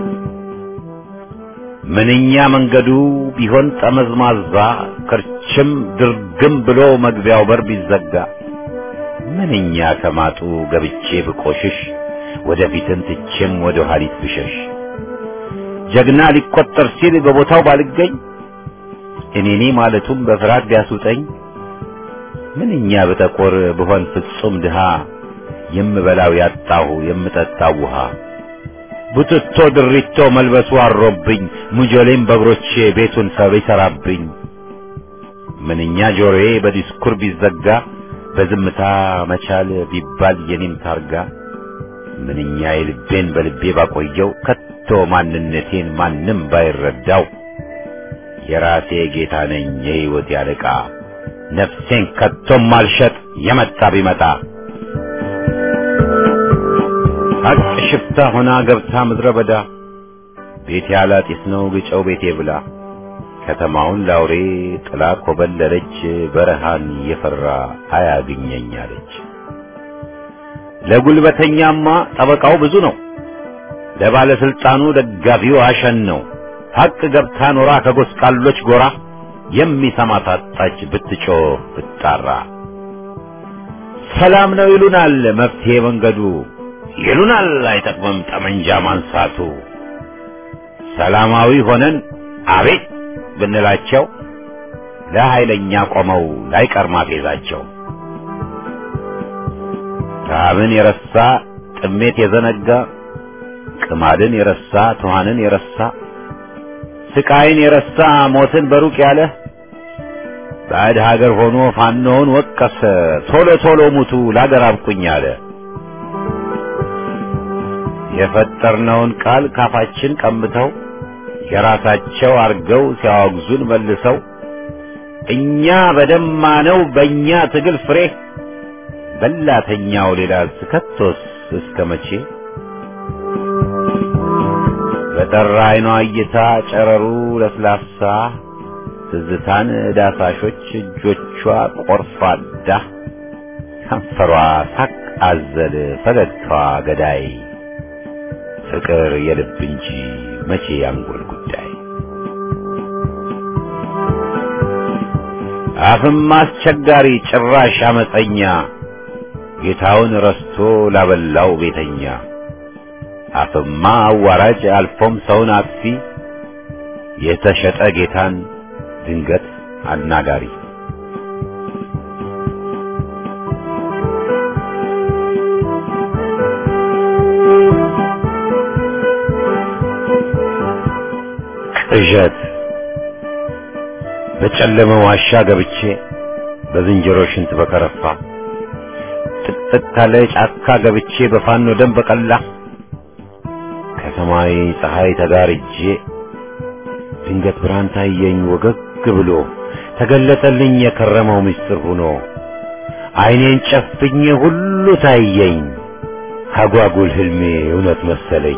ምንኛ መንገዱ ቢሆን ጠመዝማዛ ክርችም ድርግም ብሎ መግቢያው በር ቢዘጋ ምንኛ ከማጡ ገብቼ ብቆሽሽ ወደፊትን ትቼም ወደ ኋሊት ብሸሽ ጀግና ሊቆጠር ሲል በቦታው ባልገኝ እኔኔ ማለቱም በፍርሃት ቢያስውጠኝ ምንኛ ብጠቆር ብሆን ፍጹም ድሃ የምበላው ያጣሁ የምጠጣው ውሃ ቡትቶ ድሪቶ መልበሱ አሮብኝ ሙጆሌም በእግሮቼ ቤቱን ሰብ ይሰራብኝ ምንኛ ጆሮዬ በዲስኩር ቢዘጋ በዝምታ መቻል ቢባል የኔም ታርጋ ምንኛ የልቤን በልቤ ባቆየው ከቶ ማንነቴን ማንም ባይረዳው የራሴ ጌታ ነኝ የሕይወት ያለቃ ነፍሴን ከቶም አልሸጥ የመጣ ቢመጣ ሀቅ ሽፍታ ሆና ገብታ ምድረ በዳ ቤቴ አላጢስ ነው ግጨው ቤቴ ብላ ከተማውን ላውሬ ጥላ ኮበለለች በረሃን የፈራ አያግኘኝ አለች። ለጉልበተኛማ ጠበቃው ብዙ ነው፣ ለባለስልጣኑ ደጋፊው አሸን ነው። ሀቅ ገብታ ኖራ ከጎስቋሎች ጎራ የሚሰማ ታጣች ብትጮህ ብትጣራ። ሰላም ነው ይሉናል መፍትሄ መንገዱ ይሉናል አይጠቅምም ጠመንጃ ማንሳቱ። ሰላማዊ ሆነን አቤት ብንላቸው ለኃይለኛ ቆመው ላይቀር ማፌዛቸው። ረሃብን የረሳ ጥሜት የዘነጋ ቅማድን የረሳ ትኋንን የረሳ ስቃይን የረሳ ሞትን በሩቅ ያለ ባዕድ ሀገር ሆኖ ፋኖውን ወቀሰ ቶሎ ቶሎ ሙቱ ላገር አብቁኝ አለ። የፈጠርነውን ቃል ካፋችን ቀምተው የራሳቸው አርገው ሲያወግዙን መልሰው እኛ በደማነው በእኛ ትግል ፍሬ በላተኛው ሌላ ስከቶስ እስከ መቼ በጠራ አይኗ እይታ ጨረሩ ለስላሳ ትዝታን ዳሳሾች እጆቿ ቆርፋዳ ከንፈሯ ሳቅ አዘል ፈገግታዋ ገዳይ ፍቅር የልብ እንጂ መቼ ያንጎል ጉዳይ አፍም አስቸጋሪ ጭራሽ አመፀኛ ጌታውን ረስቶ ላበላው ቤተኛ አፍማ አዋራጅ አልፎም ሰውን አጥፊ የተሸጠ ጌታን ድንገት አናጋሪ ቅዠት በጨለመ ዋሻ ገብቼ በዝንጀሮ ሽንት በከረፋ ጥቅጥቅ ካለ ጫካ ገብቼ በፋኖ ደም በቀላ ከሰማይ ፀሐይ ተጋርጄ ድንገት ብርሃን ታየኝ ወገግ ብሎ ተገለጠልኝ የከረመው ምስጢር ሆኖ ዓይኔን ጨፍኜ ሁሉ ታየኝ አጓጉል ህልሜ እውነት መሰለኝ።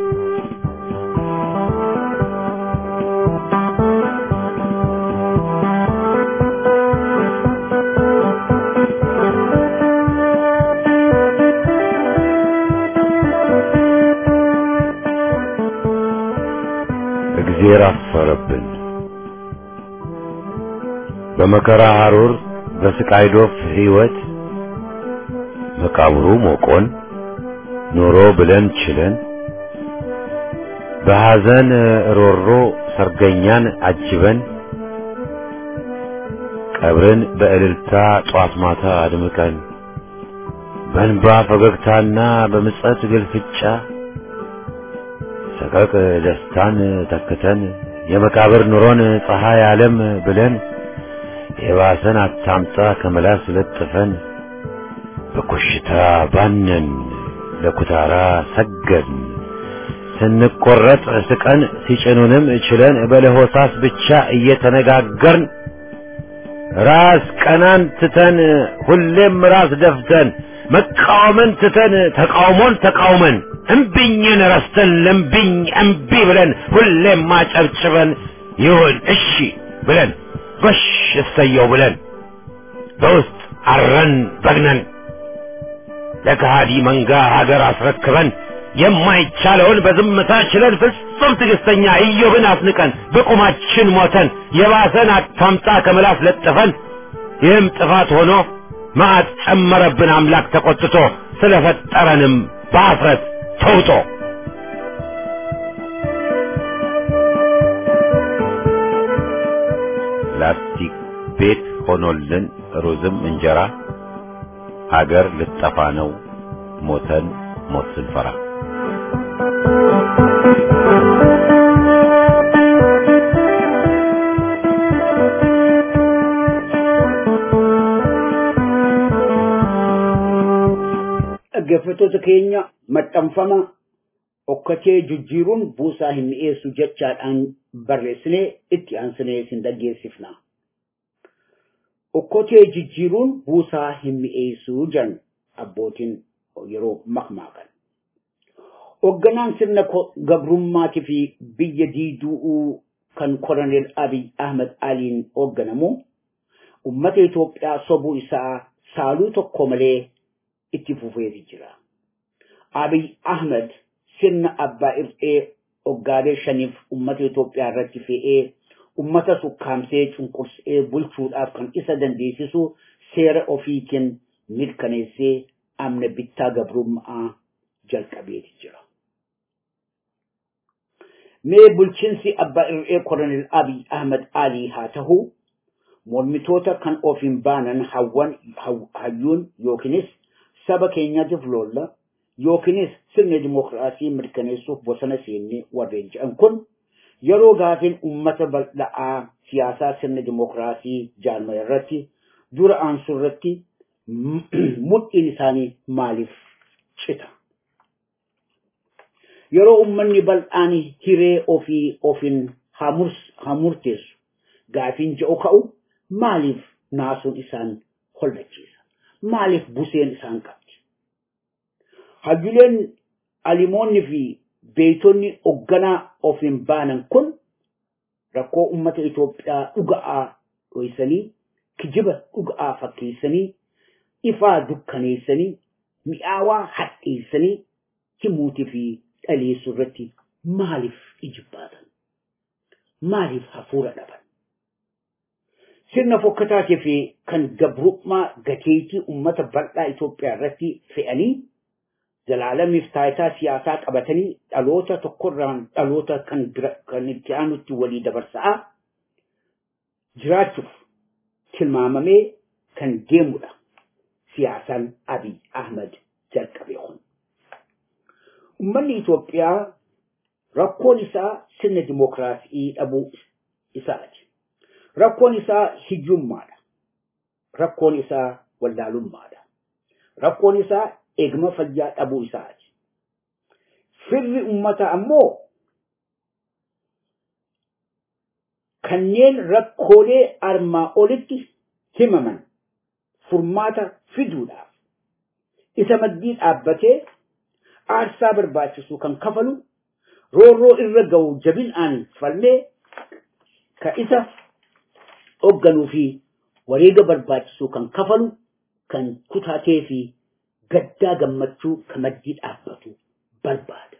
እግዜር አፈረብን። በመከራ ሐሩር በስቃይ ዶፍ ሕይወት መቃብሩ ሞቆን ኖሮ ብለን ችለን በሐዘን ሮሮ ሰርገኛን አጅበን ቀብርን በእልልታ ጧት ማታ አድምቀን በእንባ ፈገግታና በምጸት ግልፍጫ ሰቀቅ ደስታን ተክተን የመቃብር ኑሮን ፀሐይ ዓለም ብለን የባሰን አታምጣ ከመላስ ለጥፈን በኮሽታ ባነን ለኩታራ ሰገን ስንቆረጥ ስቀን ሲጭኑንም ችለን በለሆሳስ ብቻ እየተነጋገርን ራስ ቀናን ትተን ሁሌም ራስ ደፍተን መቃወምን ትተን ተቃውሞን ተቃውመን እምቢኝን ረስተን ለምቢኝ እምቢ ብለን ሁሌም ማጨብጭበን ይሁን እሺ ብለን ጎሽ እሰየው ብለን በውስጥ አረን በግነን ለከሃዲ መንጋ ሀገር አስረክበን የማይቻለውን በዝምታ ችለን ፍጹም ትዕግስተኛ ኢዮብን አስንቀን በቁማችን ሞተን የባሰን አታምጣ ከምላስ ለጥፈን ይህም ጥፋት ሆኖ መዓት ጨመረብን አምላክ ተቆጥቶ ስለፈጠረንም በአፍረት ተውጦ ላስቲክ ቤት ሆኖልን ሩዝም እንጀራ አገር ልጠፋ ነው ሞተን ሞት ስንፈራ dhaggeeffattoota keenya maxxanfama okkatee jijjiiruun buusaa hin mi'eessu jechaadhaan barreessinee itti aansinee sin dhaggeessifna. Okkotee jijjiiruun buusaa hin mi'eessu jedhan abbootiin yeroo makmaakan. Hoogganaan sirna gabrummaatii fi biyya diiduu kan Koloneel Abiy Ahmed Aliin hoogganamu ummata Itoophiyaa sobuu isaa saaluu tokko malee itti fufeeti jira. Abiy Ahmed sirna abbaa ir'ee hoggaalee shaniif ummata Itoophiyaa irratti fe'ee ummata sukkaamsee cunqursee bulchuudhaaf kan isa dandeessisu seera ofiitiin mirkaneessee amna bittaa gabrummaa jalqabeeti jira. Mee bulchiinsi abbaa ir'ee Koloneel Abiy Ahmed Alii haa ta'u mormitoota kan of hin baanan hawwan hayyuun yookiinis saba keenyaatiif loolla yookiinis sirna dimokiraasii mirkaneessuuf bosona seennee warreen jedhan kun yeroo gaafiin ummata bal'aa siyaasaa sirna dimokiraasii jaalmaya irratti dura aansu irratti mudhiin isaanii maaliif cita? Yeroo ummanni bal'aan hiree ofii ofiin hamurteessu gaafiin je'u ka'u maaliif naasuun isaan hollachiisa? Maaliif buseen isaan qabdi? Hayyuleen alimoonni fi beeytonni hoogganaa of hin baanan kun rakkoo ummata Itoophiyaa dhuga'aa dhoysanii kijiba dhuga'aa fakkeessanii ifaa dukkaneessanii mi'aawaa hadheessanii himuutii fi dhaleessuu irratti maaliif ijibbaatan? Maaliif hafuura dhaban? Sirna fokkataatii fi kan gabrummaa gateetii ummata bal'aa Itoophiyaa irratti fe'anii zalaalamiif taayitaa siyaasaa qabatanii dhaloota tokkorraan dhaloota kan bira kan itti aanutti walii dabarsaa jiraachuuf tilmaamamee kan deemudha siyaasaan Abiy Ahmed jalqabe kun. Uummanni Itoophiyaa rakkoon isaa sirna dimokiraasii dhabuu isaati. Rakkoon isaa hiyyummaadha. Rakkoon isaa wallaalummaadha. Rakkoon isaa eegama fayyaa dhabuu isaati. Firri ummata ammoo kanneen rakkoolee armaa olitti himaman furmaata fiduudhaaf isa maddii dhaabbatee aarsaa barbaachisu kan kafalu roorroo irra ga'u jabinaan falmee ka isa hoogganuu fi wareega barbaachisu kan kafalu kan kutaatee fi gaddaa gammachuu ka maddii dhaabbatu barbaada.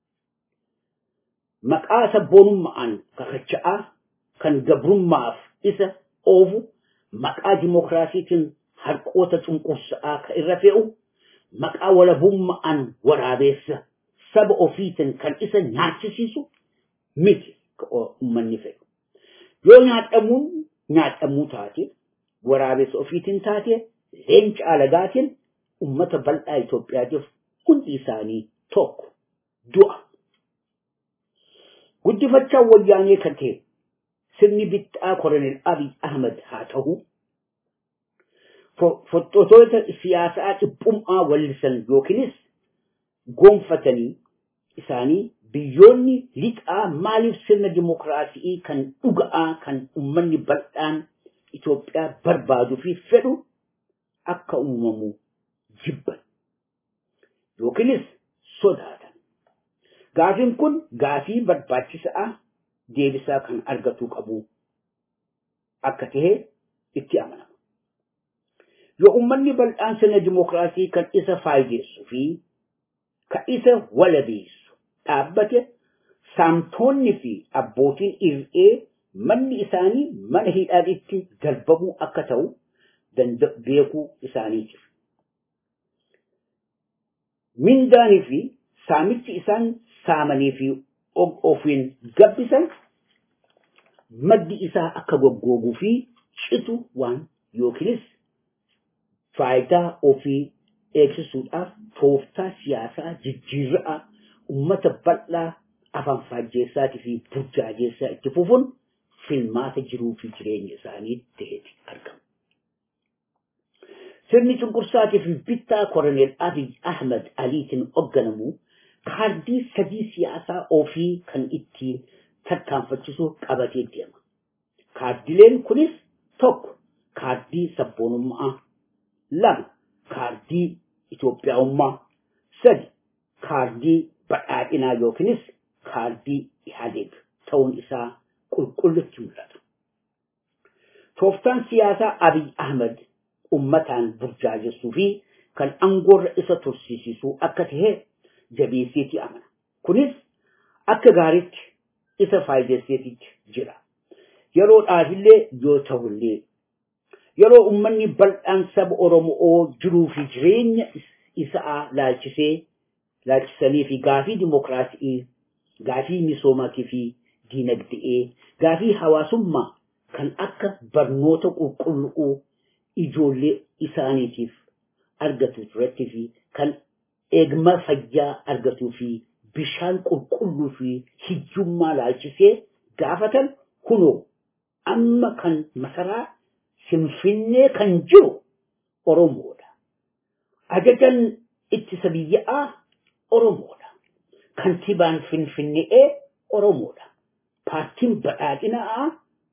Maqaa sabboonummaan kakacha'aa kan gabrummaaf isa oofu maqaa dimokiraasiitiin harqoota cunqursaa ka irra fe'u maqaa walabummaan waraabeessa saba ofiitiin kan isa nyaachisiisu miti ka uummanni fedhu. Yoo nyaadhamuun nyaadhamuu taate waraabessa ofiitiin taate leenca alagaatiin ummata bal'aa Itoophiyaatiif hundi isaanii tokko du'a. Guddifachaa wayyaanee kan ta'e sirni bittaa Koloneel Abiy Ahmed haa ta'u fottotoota siyaasaa dhiphummaa wallisan yookiinis gonfatanii isaanii biyyoonni lixaa maaliif sirna dimokiraasii kan dhuga'aa kan ummanni bal'aan Itoophiyaa barbaaduu fi fedhu akka uumamu jibban yookiinis sodaatan. Gaafiin kun gaafii barbaachisaa deebisaa kan argatuu qabu akka tahe itti amanama. Yoo uummanni bal'aan sirna dimokiraasii kan isa faayideessuu fi kan isa walabeessu dhaabbate saamtonni fi abbootiin ir'ee manni isaanii mana hidhaadhitti darbamuu akka ta'u beekuu isaaniitiif. Mindaanii fi saamichi isaan saamanii fi ofiin gabbisan maddi isaa akka goggooguu fi citu waan yookiinis faayidaa ofii eegsisuudhaaf tooftaa siyaasaa jijjiirraa ummata bal'aa afaan faajjeessaatii fi burjaajeessaa itti fufuun filmaata jiruu fi jireenya isaanii ta'eeti argamu. Sirni cunqursaatii fi bittaa Koloneel Abiy Ahmed Aliitiin hoogganamu kaardii sadii siyaasaa ofii kan ittiin tarkaanfachiisuu qabatee deema. Kaardileen kunis tokko kaardii sabboonummaa, lama kaardii Itoophiyaa'ummaa, sadi kaardii badhaadhinaa yookiinis kaardii Ihaadeeg ta'uun isaa qulqullutti mul'ata. Tooftaan siyaasaa Abiy Ahmed ummataan burjaajessuu fi kan aangoorra isa tursiisisuu akka ta'e jabeesseeti amana. Kunis akka gaariitti isa faayideesseetitti jira. Yeroodhaafillee yoo ta'ullee yeroo ummanni bal'aan saba Oromoo jiruu fi jireenya isaa laalchisee laalchisanii fi gaafii dimokiraasii, gaafii misoomaa fi diinagdee, gaafii hawaasummaa kan akka barnoota qulqulluu ijoollee isaaniitiif argatu irratti fi kan eegma fayyaa argatuu fi bishaan qulqulluu fi hiyyummaa laalchisee gaafatan kunoo amma kan masaraa Finfinnee kan jiru Oromoodha. Ajajan ittisa biyyaa Oromoodha. Kantibaan Finfinnee Oromoodha. Paartiin badhaadhinaa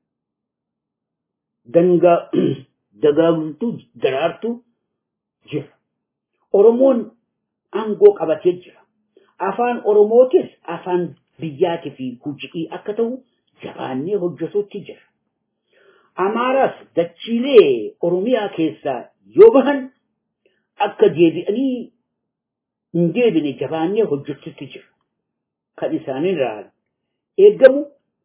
dagaagtuu daraartuu jira. Oromoon aangoo qabatee jira. Afaan Oromootis afaan biyyaatii fi hojii akka ta'u jabaannee hojjetuutti jira. Amaaraas dachiilee Oromiyaa keessaa yoo bahan akka deebi'anii hin deebine jabaannee hojjetuutti jira. Kan isaanirraa eegamu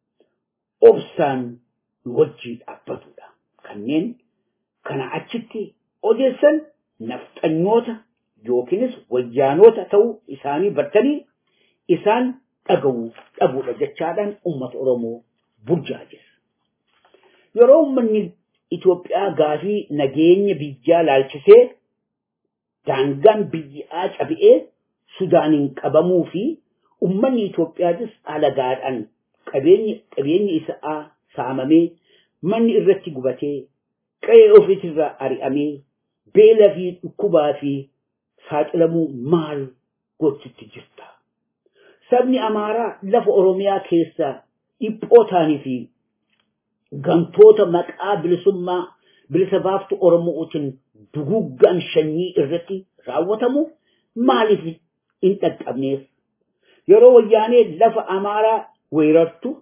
obsaan wajjii dhaabbatudha. Kanneen kana achitti odeessan nafxanyoota yookiinis wayyaanota ta'uu isaanii bartanii isaan dhaga'uu dhabuudha jechaadhaan uummata Oromoo burjaajessa. Yeroo uummanni Itoophiyaa gaafii nageenya biyyaa laalchisee daangaan biyyaa cabi'ee Sudaaniin qabamuu fi uummanni Itoophiyaatis alagaadhaan qabeenyi isaa saamamee manni irratti gubatee qe'ee ofiitirraa ari'amee beela fi dhukkubaa fi saaxilamuu maal gochutti jirta. Sabni Amaaraa lafa Oromiyaa keessaa dhiphoo ta'anii fi gamtoota maqaa bilisummaa bilisa baaftu Oromootiin duguggaan shanyii irratti raawwatamu maaliif hin dhaqqabneef? Yeroo wayyaanee lafa Amaaraa weerartu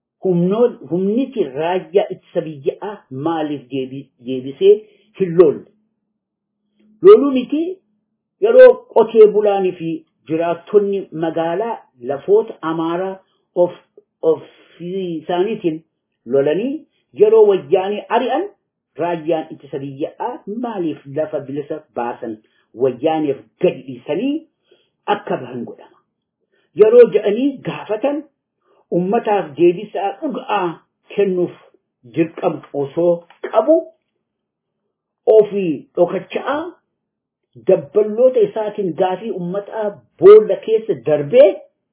humniti raayyaa ittisa biyyaa maaliif deebisee hin lolle? Loluu miti yeroo qotee bulaanii fi jiraattonni magaalaa lafoota amaaraa of isaaniitiin lolanii yeroo wayyaanii ari'an raayyaan ittisa biyyaa maaliif lafa bilisa baasan wayyaaniif gadi dhiisanii akka bahan godhama. Yeroo jedhanii gaafatan ummataaf deebisaa dhugaa kennuuf dirqama osoo qabu ofii dhokachaa dabballoota isaatiin gaafii ummataa boolla keessa darbee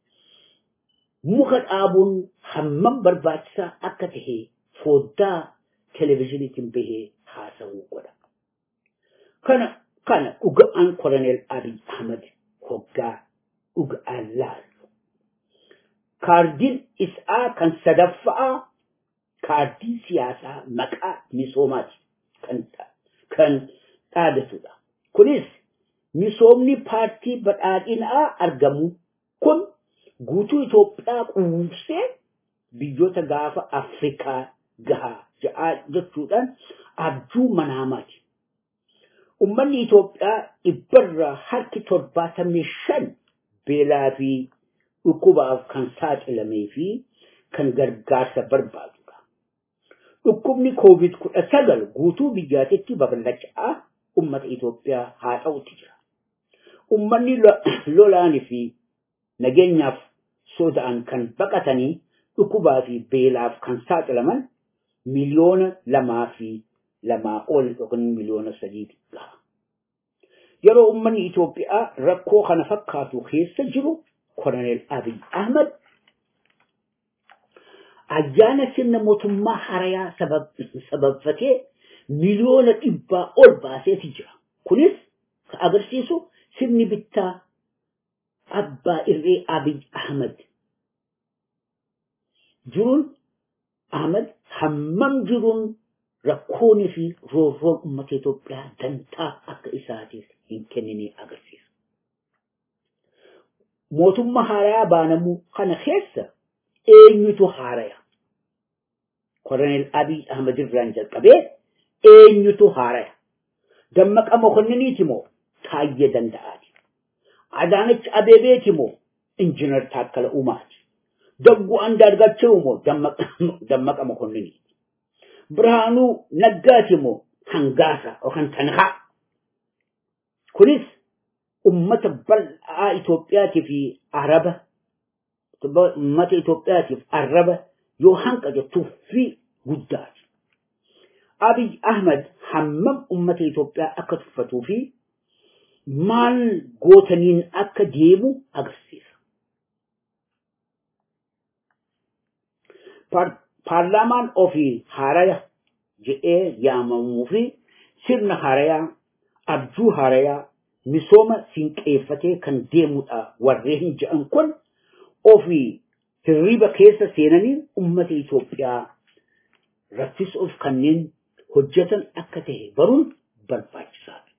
muka dhaabuun hammam barbaachisaa akka tahe foddaa televezyiiniitiin bahee haasawuu godha. Kana kana dhuga'aan koloneel Abiy Ahmad hoggaa dhuga'aan laalu. Kaardiin isaa kan sadaffaa kaardii siyaasaa maqaa misoomaati kan kan dhaadatudha. Kunis misoomni paartii badhaadhinaa argamu kun guutuu Itoophiyaa quubsee biyyoota gaafa Afrikaa gahaa ja'aa jechuudhaan abjuu manaamaati. Uummanni Itoophiyaa dhibbarraa harki torbaatamii shan beelaa fi dhukkubaaf kan saaxilamee fi kan gargaarsa barbaadudha. Dhukkubni koovid kudha sagal guutuu biyyaatitti babal'achaa ummata Itoophiyaa haa ta'utti jira. Ummanni lolaanii fi nageenyaaf soda'an kan baqatanii dhukkubaa fi beelaaf kan saaxilaman miliyoona lamaa fi lamaa ol yookiin miliyoona sadii gaha. Yeroo ummanni Itoophiyaa rakkoo kana fakkaatu keessa jiru koloneel Abiy Ahmad ayyaana sirna mootummaa harayaa sababfatee miliyoona dhibbaa ol baaseeti jira. Kunis kan agarsiisu sirni bittaa abbaa irree Abiy Ahmad jiruun Ahmad hammam jiruun rakkoonii fi roorroon uummata Itoophiyaa dantaa akka isaatiif hin kennine agarsiisa. Mootummaa haarayaa baanamuu kana keessa eenyutu haaraya? Koroneel Abiy Ahmad irraan jalqabee eenyutu haaraya? Dammaqa Mokonniiniiti moo Taayyee Danda'aati? Adaanach Abeebeeti moo Injiinar Taakkala Uumaati? Dagguu Andaargachewu moo Dammaqa Mokonniiniiti? Birhaanuu Naggaati moo Hangaasa yookaan Tanhaa? Kunis ummata bal'aa Itoophiyaatii fi Araba ummata Itoophiyaatiif arraba yoo hanqate tuffii guddaati. Abiy Ahmad hammam ummata Itoophiyaa akka tuffatuu fi maal gootaniin akka deemu agarsiisa. Paarlaamaan ofii haaraya jedhee yaamamuu fi sirna haarayaa abjuu haarayaa misooma sinqeeffatee kan deemudha warreen jedhan kun ofii hirriba keessa seenanii ummata Itoophiyaa raffisuuf kanneen hojjetan akka ta'e baruun barbaachisaadha.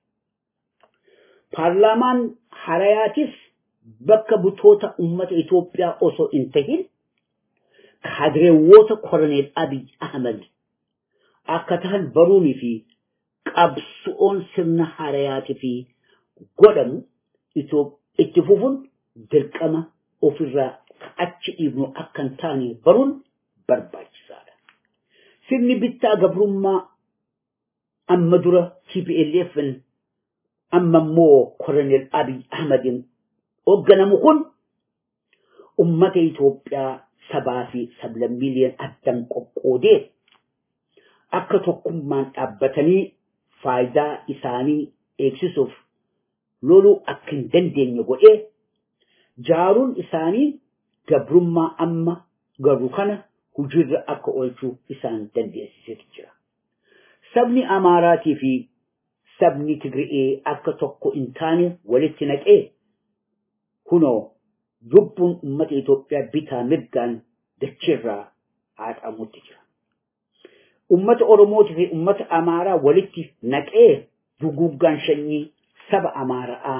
Paarlaamaan haarayaatis bakka butoota ummata Itoophiyaa osoo hin tahin kaadireewwoota koroneel Abiy Ahmad akka tahan baruunii fi qabsoon sirna haarayaatii fi godhamu itti fufuun dirqama ofirraa achi dhiibnu akka hin taane baruun barbaachisaadha. Sirni bittaa gabrummaa amma dura TPLF amma immoo koroneel Abiy Ahmadin hoogganamu kun ummata Itoophiyaa sabaa fi sablammiiliyan addan qoqqoodee akka tokkummaan dhaabbatanii faayidaa isaanii eegsisuuf loluu akka hin dandeenye godhee jaaruun isaanii gabrummaa amma garuu kana hojiirra akka oolchuu isaan dandeessisee jira. Sabni Amaaraatii fi sabni Tigri'ee akka tokko hin taane walitti naqee kunoo lubbuun uummata Itoophiyaa bitaa mirgaan dacheerraa haadhamutti jira. Uummata Oromootii fi uummata Amaaraa walitti naqee duguuggaan sanyii saba Amaaraa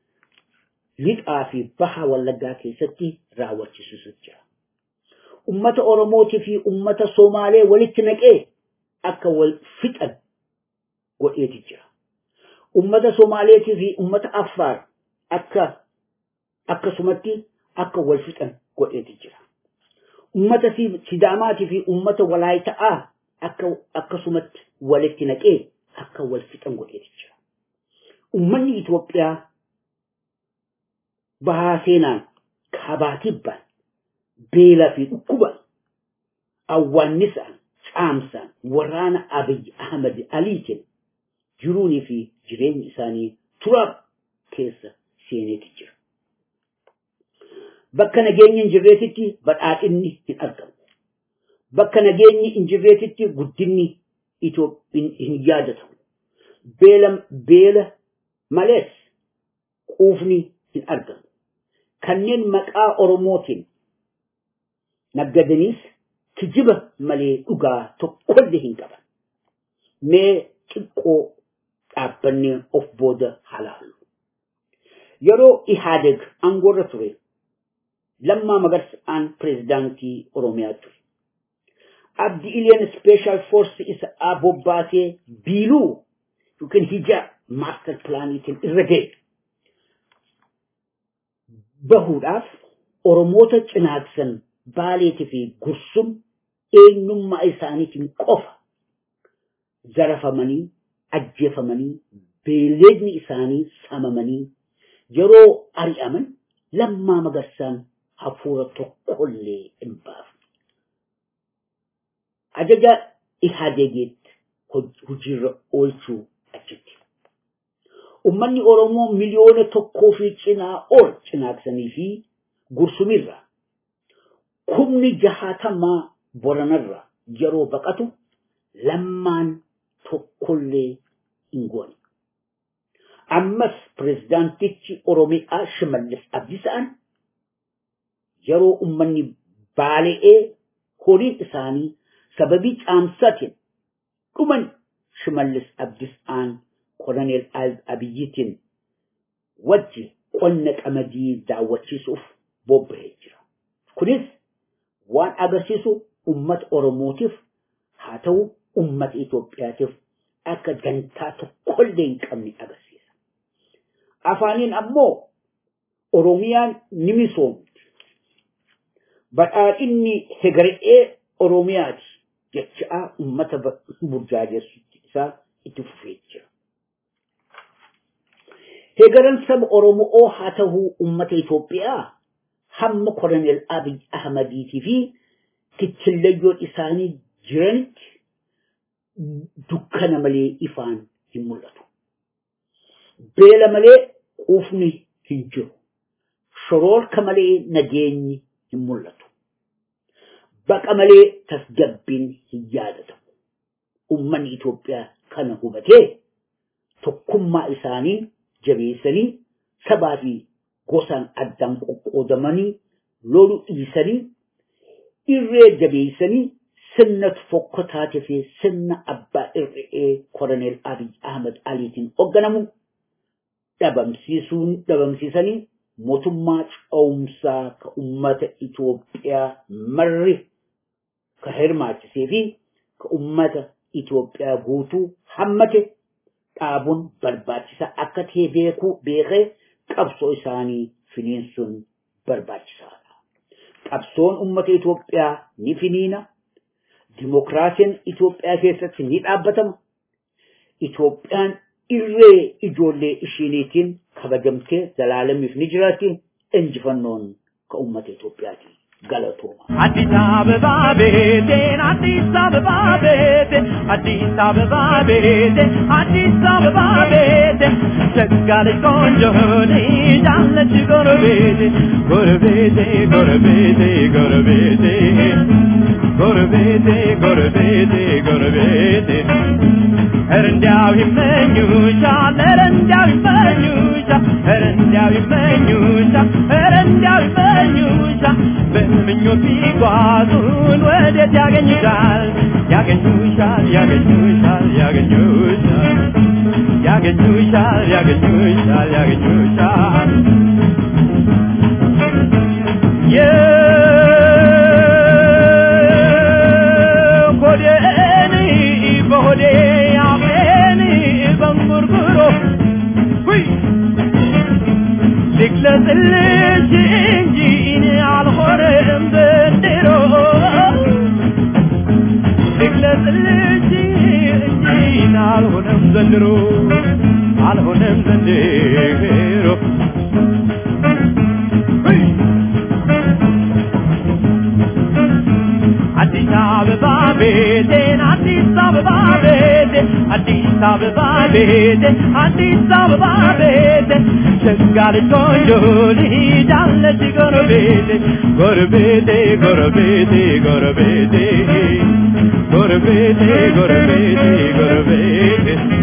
lixaa fi baha wallaggaa keessatti raawwachiisu jira. Uummata Oromootii fi uummata Somaalee walitti naqee akka wal fixan godheeti jira. Uummata Somaaleetii fi uummata Affaar akka akkasumatti akka wal fixan godheeti jira. Uummata Sidaamaatii fi uummata Walaayita'aa akka akkasumatti walitti naqee akka wal fixan godheeti jira. Uummanni Itoophiyaa bahaa seenaan kabaatibbaan beelaa fi dhukkuban awwaannisaan caamsaan waraana Abiy Ahmad Aliitiin jiruunii fi jireenyi isaanii turaaf keessa seeneeti jira. Bakka nageenyi hin jirreetitti badhaadhinni hin argamu. Bakka nageenyi hin jirreetitti guddinni hin yaadatamu. Beela beela malees quufni hin argamu. Kanneen maqaa Oromootiin naggadaniis kijiba malee dhugaa tokkollee hin qaban. Mee xiqqoo dhaabbannee of booda halaalu. Yeroo Ihaadeg aangoorra ture lammaa magarsaan pireezidaantii Oromiyaa ture. Abdi Ileen Special Force isa bobbaasee biiluu yookiin hija maaster pilaaniitiin irra ga'e. Bahuudhaaf Oromoota cinaaksan baaleetii fi gursum eenyummaa isaaniitiin qofa zarafamanii ajjeefamanii beelleedni isaanii samamanii yeroo ari'aman lammaa magarsaan hafuura tokkollee hin baafne. Ajaja Ihaadegiitti hojiirra oolchuu achitti. Uummanni Oromoo miliyoona tokkoo fi cinaa ol cinaaksanii fi gursumirra kumni jahaatamaa boranarra yeroo baqatu lammaan tokkollee hin goone. ammas pirezidaantichi Oromiyaa Shimallis Abdiisaan yeroo ummanni baale'ee horiin isaanii sababii caamsaatiin dhuman Shimallis Abdiisaan koloneel Abiyyitiin wajji qonna qamadii daawwachiisuuf bobba'ee jira. Kunis waan agarsiisu ummata Oromootiif haa ta'u ummata Itoophiyaatiif akka dantaa tokkollee hin qabne agarsiisa. Afaaniin ammoo Oromiyaan ni misoomti. Badhaadhinni hegaree Oromiyaati jechaa ummata burjaajessu isaa itti fufee jira. Hegaran saba Oromoo haa ta'u ummata Itoophiyaa hamma koloneel Abiy Ahmadiitii fi kichillayyoon isaanii jiranitti dukkana malee ifaan hin mul'atu. Beela malee quufni hin jiru. Shoroorka malee nageenyi hin mul'atu. Baqa malee tasgabbiin hin yaadatamu. Uummanni Itoophiyaa kana hubatee tokkummaa isaanii jabeessanii sabaa fi gosaan addaan qoqqoodamanii lolu dhiisanii irree jabeessanii sirna fokkotaatee fi sirna abbaa irree koloneel Abiy Ahmed Aliitiin hoogganamu dhabamsiisuun dhabamsiisanii mootummaa ce'umsaa ka ummata Itoophiyaa marri ka hirmaachisee fi ka ummata Itoophiyaa guutuu hammate dhaabuun barbaachisaa akka ta'e beekuu beekee qabsoo isaanii finiinsuun barbaachisaadha. Qabsoon ummata Itoophiyaa ni finiina. Dimokiraasiin Itoophiyaa keessatti ni dhaabbatama. Itoophiyaan irree ijoollee ishiiniitiin kabajamtee zalaalamiif ni jiraatti. Injifannoon ka ummata Itoophiyaati. galatooma. አዲስ አበባ ቤቴን አዲስ አበባ ቤቴ አዲስ አበባ ቤቴ አዲስ አበባ ቤቴ ሸጋለች ቆንጆ ልጅ አለች ጎረቤቴ ጎረቤቴ ጎረቤቴ ጎረቤቴ ጎረቤቴ ጎረቤቴ ጎረቤቴ ኧረ እንዲያው ይመኙሻል ኧረ እንዲያው ይመኙሻል ኧረ እንዲያው ይመኙሻል ኧረ እንዲያው ይመኙሻል በምኞት ቢጓዙን ወዴት ያገኙሻል ያገኙሻል ያገኙሻል ያገኙሻል ያገኙሻል ያገኙሻል ያገኙሻል የሆዴን በሆዴ አፌን በንጉርጉሮ ሁይ ልግለጽልሽ እንጂ እኔ አልሆነም ዘንድሮ ልግለጽልሽ እንጂ እኔ አልሆነም ዘንድሮ አልሆነም ዘንድሮ ሁይ! አዲስ አበባ ቤቴን አዲስ አበባ ቤቴ አዲስ አበባ ቤቴ አዲስ አበባ ቤቴ ሸጋ ልጅ ቆንጆ ልጅ አለች ጎረቤቴ ጎረቤቴ ጎረቤቴ ጎረቤቴ ጎረቤቴ ጎረቤቴ ጎረቤቴ